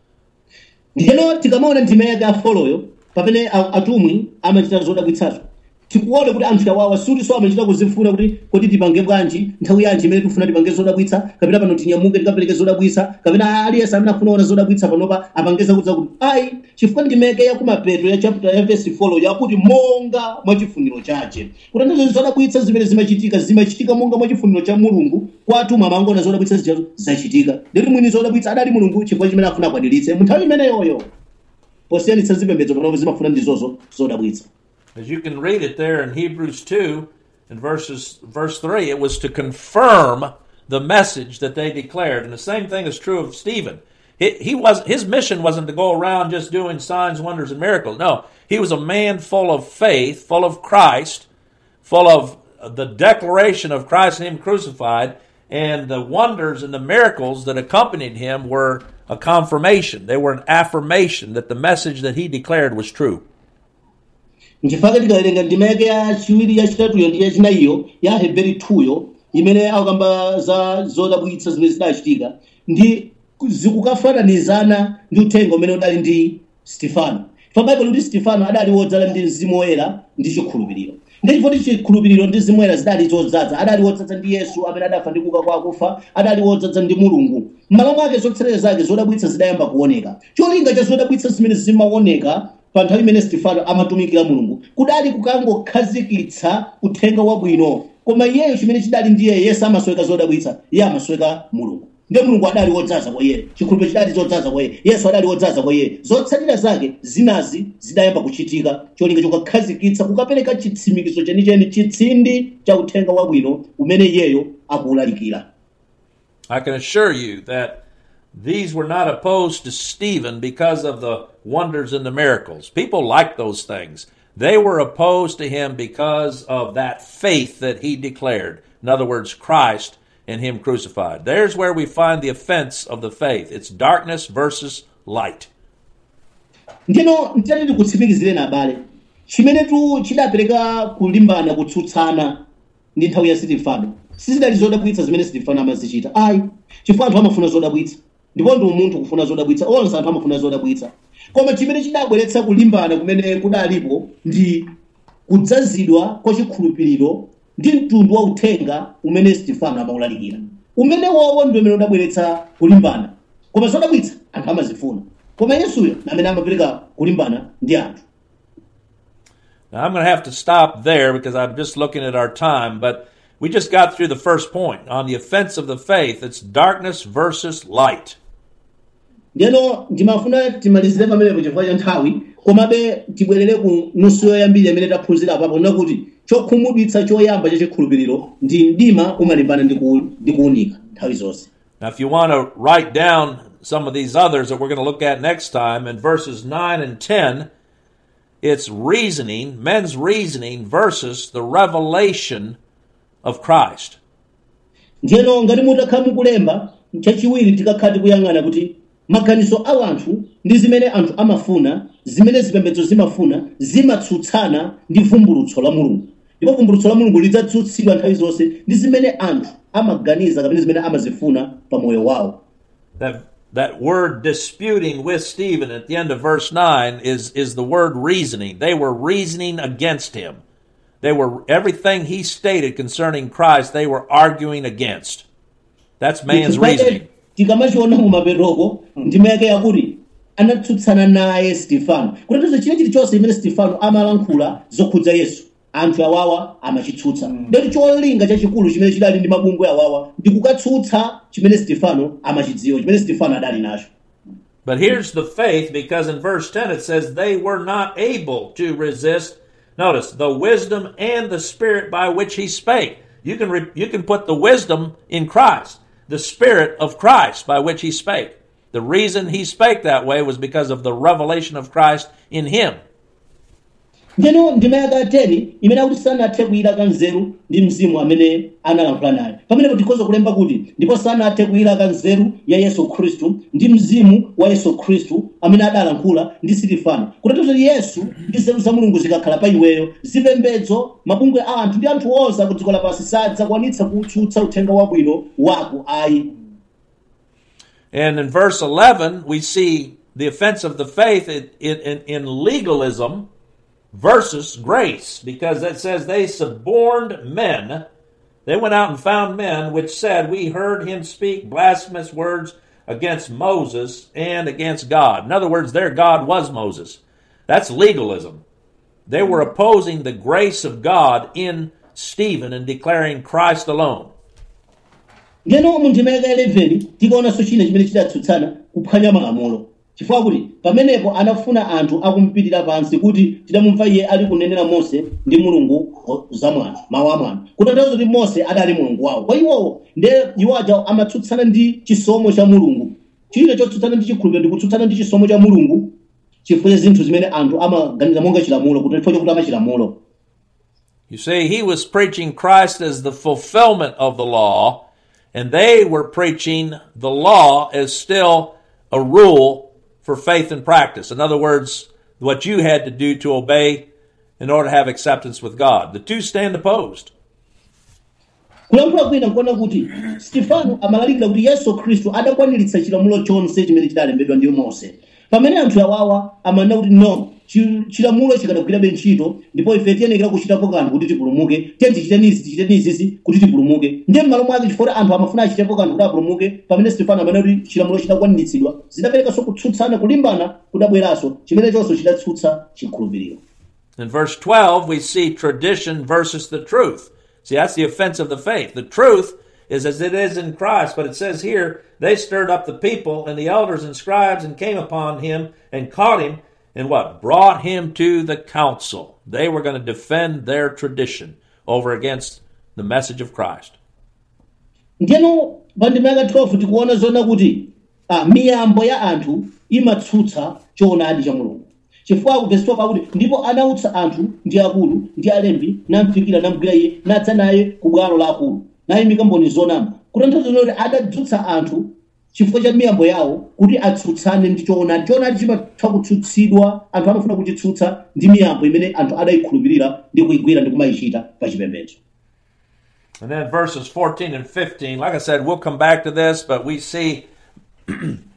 [SPEAKER 3] ndiyeno tikamaona ndima yake afoloyo pamene a- atumwi amachita zodabwitsazo tikuona kuti anthu awawa sutinso amachita kuzifuna kuti kuti tipange bwanji nthawi yanji imene tifuna tipange zodabwitsa kapena pano tinyamuke tikapereke zodabwitsa kapena aliyense amene afuna ona zodabwitsa panopa apangeza kudza kuti ayi chifukwa ndimeke ya kumapeto ya chapter ya verse folo yakuti monga mwa chifuniro chache kuti ndizo zodabwitsa zimene zimachitika zimachitika monga mwa chifuniro cha mulungu kwa atumwi amangona zodabwitsa zijazo zachitika ndeti mwini zodabwitsa adali mulungu chifukwa chimene afuna akwaniritse mu nthawi imeneyoyo posiyanitsa zipembedzo panopo zimafuna ndizozo zodabwitsa
[SPEAKER 2] As you can read it there in Hebrews 2 and verses verse 3, it was to confirm the message that they declared. And the same thing is true of Stephen. He, he was his mission wasn't to go around just doing signs, wonders, and miracles. No, he was a man full of faith, full of Christ, full of the declaration of Christ and Him crucified, and the wonders and the miracles that accompanied him were a confirmation. They were an affirmation that the message that he declared was true.
[SPEAKER 3] nchifukwa tikawerenga ndima yake yachiwiri yachitatuyo ndi yachinayiyo ya heberi 2yo imene akamba za zodabwitsa zimene zidachitika ndi zikukafananizana ndi uthenga umene udali ndi stefano pa baibulo ndi stefano adali wodzala ndi mzimu woyera ndi chikhulupiriro ndi chifukwa chikhulupiriro ndi mzimu woyera zidali zodzaza adali wodzaza ndi yesu amene adafa ndi kuuka kwa akufa adali wodzaza ndi mulungu m'malo mwake zotsatira zake zodabwitsa zidayamba kuoneka cholinga cha zodabwitsa zimene zimaoneka pa nthawi imene stefano amatumikira mulungu kudali kukangokhazikitsa uthenga wabwino koma iyeyo chimene chidali ndiye yesu amasweka zodabwitsa iye amasweka mulungu ndiye mulungu adali wodzaza kwa iye chikhulupiriro chidali zodzaza kwa iye yesu adali wodzaza kwa iye zotsatira zake zinazi zidayamba kuchitika cholinga chokakhazikitsa kukapereka chitsimikizo chenicheni chitsindi cha uthenga wabwino umene iyeyo akuwulalikira
[SPEAKER 2] I can assure you that these were not opposed to Stephen because of the wonders and the miracles. People liked those things. They were opposed to him because of that faith that he declared. In other words, Christ and him crucified. There's where we find the offense of the faith. It's darkness versus light.
[SPEAKER 3] ndino ntitati tikutsimikizireni abale chimenetu chidapereka kulimbana kutsutsana ndi nthawi ya sitifano sizidali zodabwitsa zimene sitifano amazichita ayi chifukwa anthu amafuna zodabwitsa ndipo ndi umunthu kufuna zodabwitsa onse anthu amafuna zodabwitsa koma chimene chidabweretsa kulimbana kumene kudalipo ndi kudzazidwa kwa chikhulupiriro ndi mtundu wa uthenga umene stefano amawulalikira umene wowo ndi umene udabweretsa kulimbana koma zodabwitsa anthu amazifuna koma yesuyo amene amapereka kulimbana ndi anthu
[SPEAKER 2] Now, I'm going to have to stop there because I'm just looking at our time, but we just got through the first point on the offense of the faith. It's darkness versus light.
[SPEAKER 3] ndeno ndimafuna timalizire pamenepo chifukwa cha nthawi komabe tibwerere ku nusu yoyambiri amene taphunzira apapo nakuti chokhumudwitsa choyamba cha chikhulupiriro ndi mdima umalimbana ndi ku- ndi kuwunika nthawi zonse
[SPEAKER 2] Now, if you want to write down some of these others that we're going to look at next time, in verses 9 and 10, it's reasoning, men's reasoning versus the revelation of Christ.
[SPEAKER 3] ndiyeno ngati mutakhala mukulemba chachiwiri tikakhala tikuyang'ana kuti maganizo a anthu ndi zimene anthu amafuna zimene zipembedzo zimafuna zimatsutsana ndi vumbulutso la mulungu ndipo vumbulutso la mulungu lidzatsutsidwa nthawi zonse ndi zimene anthu amaganiza kapena zimene amazifuna pa moyo wawo
[SPEAKER 2] That, that word disputing with Stephen at the end of verse 9 is, is the word reasoning. They were reasoning against him. They were, everything he stated concerning Christ, they were arguing against. That's man's reasoning.
[SPEAKER 3] tikamachiona mumapetoko ndima yake yakuti anatsutsana naye stefano kutanthauza chile chilichonse imene stefano amalankhula zokhudza yesu anthu awawa amachitsutsa ndeti cholinga chachikulu chimene chidali ndi mabungwe awawa ndi kukatsutsa chimene stefano amachidziwa chimene stefano adali nacho
[SPEAKER 2] But here's the faith because in verse 10 it says they were not able to resist. Notice the wisdom and the spirit by which he spake. You can, re- you can put the wisdom in Christ, the spirit of Christ by which he spake. The reason he spake that way was because of the revelation of Christ in him.
[SPEAKER 3] ndeno ndima yake ateni imene akuti sanathe kuyilaka nzeru ndi mzimu amene analankhula naye pamenepo tikhoza kulemba kuti ndipo sanathe kuyilaka nzeru ya yesu khristu ndi mzimu wa yesu khristu amene adalankhula ndi sitifano kutanthauza kuti yesu ndi nzeru za mulungu zikakhala pa iweyo zipembedzo mabungwe a anthu ndi anthu onse aku dziko lapansi sadzakwanitsa kutsutsa uthenga wabwino wako ayi
[SPEAKER 2] And in verse 11, we see the offense of the faith in, in, in legalism versus grace, because it says they suborned men. They went out and found men which said, We heard him speak blasphemous words against Moses and against God. In other words, their God was Moses. That's legalism. They were opposing the grace of God in Stephen and declaring Christ alone.
[SPEAKER 3] ndiyeno mu ndima yake 11 tikaonanso china chimene chidatsutsana kuphwanya malamulo chifukwa kuti pamenepo anafuna anthu akumupitira pansi kuti tidamumva iye ali kunenera mose ndi mulungu o- za mwano mawu a mwano kutanthauza kuti mose adali mulungu wawo kwa iwowo nde iwo aja amatsutsana ndi chisomo cha mulungu china chotsutsana ndi chikhulupiriro ndi kutsutsana ndi chisomo cha mulungu chifukwa cha zinthu zimene anthu amaganiza monga chilamulo kuti chifukwa chokuti amachilamulo
[SPEAKER 2] You see, he was preaching Christ as the fulfillment of the law, and they were preaching the law as still a rule for faith and practice. In other words, what you had to do to obey in order to have acceptance with God. The two stand opposed.
[SPEAKER 3] kulankhula kwina nkuona kuti stefano amalalikira kuti yesu khristu adakwaniritsa chilamulo chonse chimene chidalembedwa ndi mose pamene anthu awawa amanena kuti no chi- chilamulo chikadagwirabe ntchito ndipo ife tiyenekera kuchitapo kanthu kuti tipulumuke tiye tichitenizi tichitenizizi kuti tipulumuke ndiye m'malo mwake chifukwa anthu amafuna achitepo kanthu kuti apulumuke pamene stefano amanena kuti chilamulo chidakwaniritsidwa zidaperekanso kutsutsana kulimbana kudabweranso chimene chonso chidatsutsa chikhulupiriro
[SPEAKER 2] In verse 12, we see tradition versus the truth. See, that's the offense of the faith. The truth is as it is in Christ, but it says here, they stirred up the people and the elders and scribes and came upon him and caught him and what? Brought him to the council. They were going to defend their tradition over against the message of Christ.
[SPEAKER 3] ndiyeno pa ndima yaka 12 tikuona zona kuti ah, miyambo ya anthu imatsutsa choonadi cha mulungu chifukwa ku verse 12 akuti ndipo anautsa anthu ndi akulu ndi alembi namfikira namgwira iye nadza naye ku bwalo la akulu nayimika mboni zonama kutanthauza kuti adadzutsa anthu chifukwa cha miyambo yawo kuti atsutsane ndi choonadi choonadi chimatha kutsutsidwa anthu amafuna kuchitsutsa ndi miyambo imene anthu adayikhulupirira ndi kuyigwira ndi kumayichita pa chipembedzo
[SPEAKER 2] And then verses 14 and 15, like I said, we'll come back to this, but we see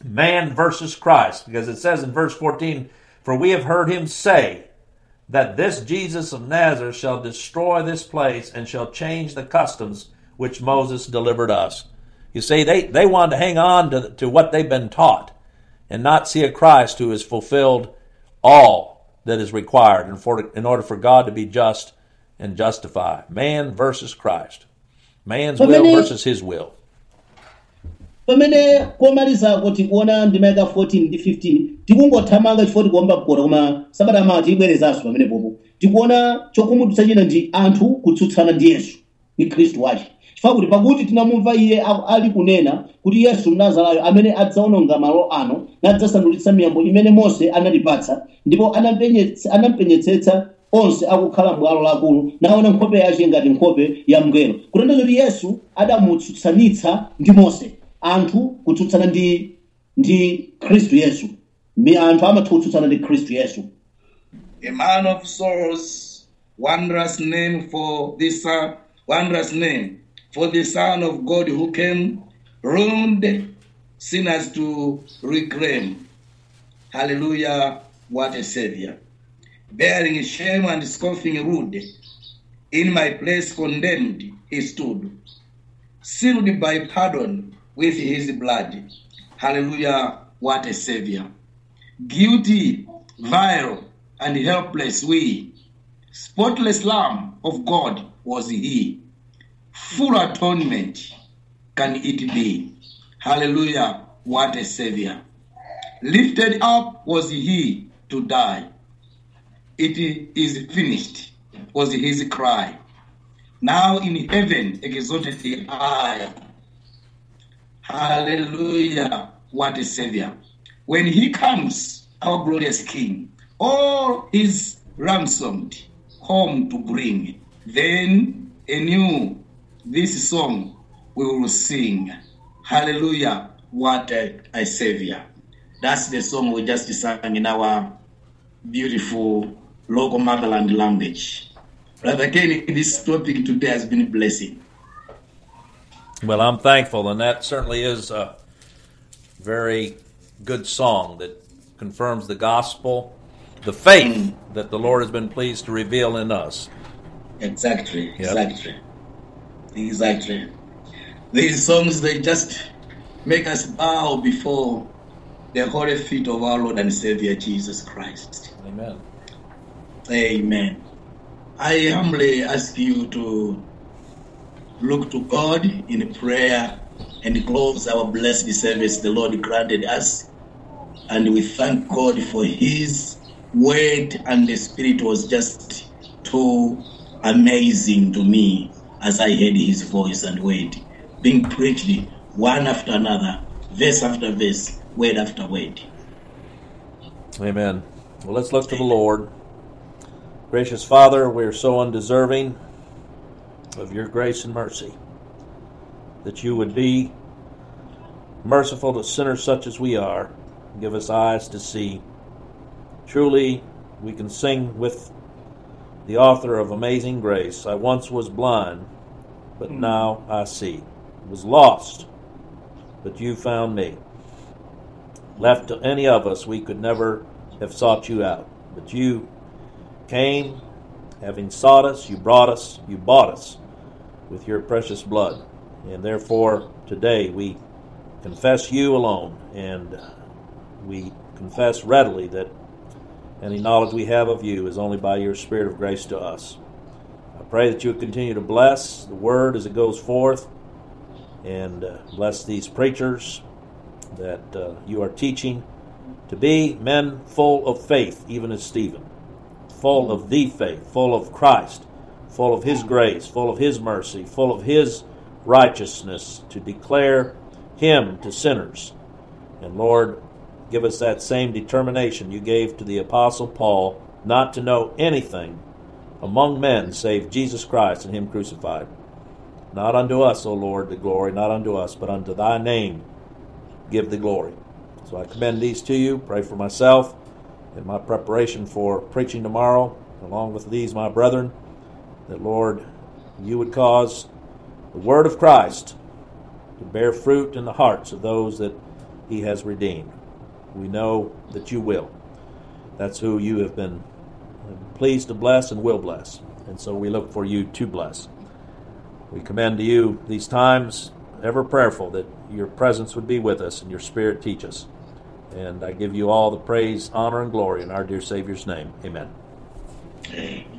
[SPEAKER 2] man versus Christ, because it says in verse 14, For we have heard him say that this Jesus of Nazareth shall destroy this place and shall change the customs which Moses delivered us. You see, they, they wanted to hang on to, to what they've been taught and not see a Christ who has fulfilled all that is required in, for, in order for God to be just and justify. Man versus Christ. Man's
[SPEAKER 3] But
[SPEAKER 2] will
[SPEAKER 3] many-
[SPEAKER 2] versus his will.
[SPEAKER 3] pamene komalizako tikuona ndima yaka 14 ndi 15 tikungothamanga chifukwa tikuomba mkota koma sabata amawa tiyibwerezanso pamene popo tikuona chokhumudwitsa china ndi anthu kutsutsana ndi yesu ndi khristu wace chifukwa kuti pakuti tinamumva iye a- ali kunena kuti yesu mnazarayo amene adzaononga malo ano nadzasandulitsa miyambo imene mose anatipatsa ndipo anampenyetsa- anampenyetsetsa onse akukhala m'bwalo lakulu naona nkhope yace ngati nkhope ya mngelo kutanthauza kuti yesu adamutsutsanitsa ndi mose anthu kutsutsana ndi ndi khristu yesu mi anthu amatha kutsutsana ndi khristu yesu
[SPEAKER 4] a man of sorrows, wondrous name for this son, wondrous name for the Son of God who came, ruined sinners to reclaim. Hallelujah! What a Savior! Bearing shame and scoffing rude, in my place condemned he stood, sealed by pardon with his blood. Hallelujah! What a Savior! guilty, vile, and helpless we. Spotless Lamb of God was he. Full atonement can it be. Hallelujah, what a Savior. Lifted up was he to die. It is finished, was his cry. Now in heaven exalted the eye. Hallelujah. What a Savior. When he comes, our glorious King, all is ransomed home to bring. Then anew this song we will sing. Hallelujah. What a, a Savior.
[SPEAKER 1] That's the song we just sang in our beautiful local motherland language. Brother Kenny, this topic today has been a blessing.
[SPEAKER 2] Well, I'm thankful, and that certainly is a very good song that confirms the gospel, the faith that the Lord has been pleased to reveal in us.
[SPEAKER 1] Exactly,
[SPEAKER 2] Yep.
[SPEAKER 1] exactly, exactly. These songs they just make us bow before the holy feet of our Lord and Savior Jesus Christ.
[SPEAKER 2] Amen.
[SPEAKER 1] Amen. I humbly ask you to look to God in prayer and close our blessed service the Lord granted us. And we thank God for His word, and the Spirit was just too amazing to me as I heard His voice and word being preached one after another, verse after verse, word after word.
[SPEAKER 2] Amen. Well, let's look to the Lord. Gracious Father, we are so undeserving of your grace and mercy that you would be merciful to sinners such as we are. Give us eyes to see. Truly, we can sing with the author of Amazing Grace I once was blind, but now I see. Was lost, but you found me. Left to any of us, we could never have sought you out. But you came, having sought us, you brought us, you bought us with your precious blood. And therefore, today we confess you alone, and we confess readily that any knowledge we have of you is only by your Spirit of grace to us. I pray that you would continue to bless the word as it goes forth, and uh, bless these preachers that uh, you are teaching to be men full of faith, even as Stephen, full of the faith, full of Christ, full of His grace, full of His mercy, full of His righteousness, to declare Him to sinners. And Lord, give us that same determination you gave to the Apostle Paul not to know anything among men save Jesus Christ and Him crucified. Not unto us, O Lord, the glory, not unto us, but unto Thy name give the glory. So I commend these to you. Pray for myself in my preparation for preaching tomorrow, along with these, my brethren, that, Lord, you would cause the word of Christ to bear fruit in the hearts of those that he has redeemed. We know that you will. That's who you have been pleased to bless and will bless. And so we look for you to bless. We commend to you these times, ever prayerful that your presence would be with us and your spirit teach us. And I give you all the praise, honor, and glory in our dear Savior's name. Amen.
[SPEAKER 1] Amen.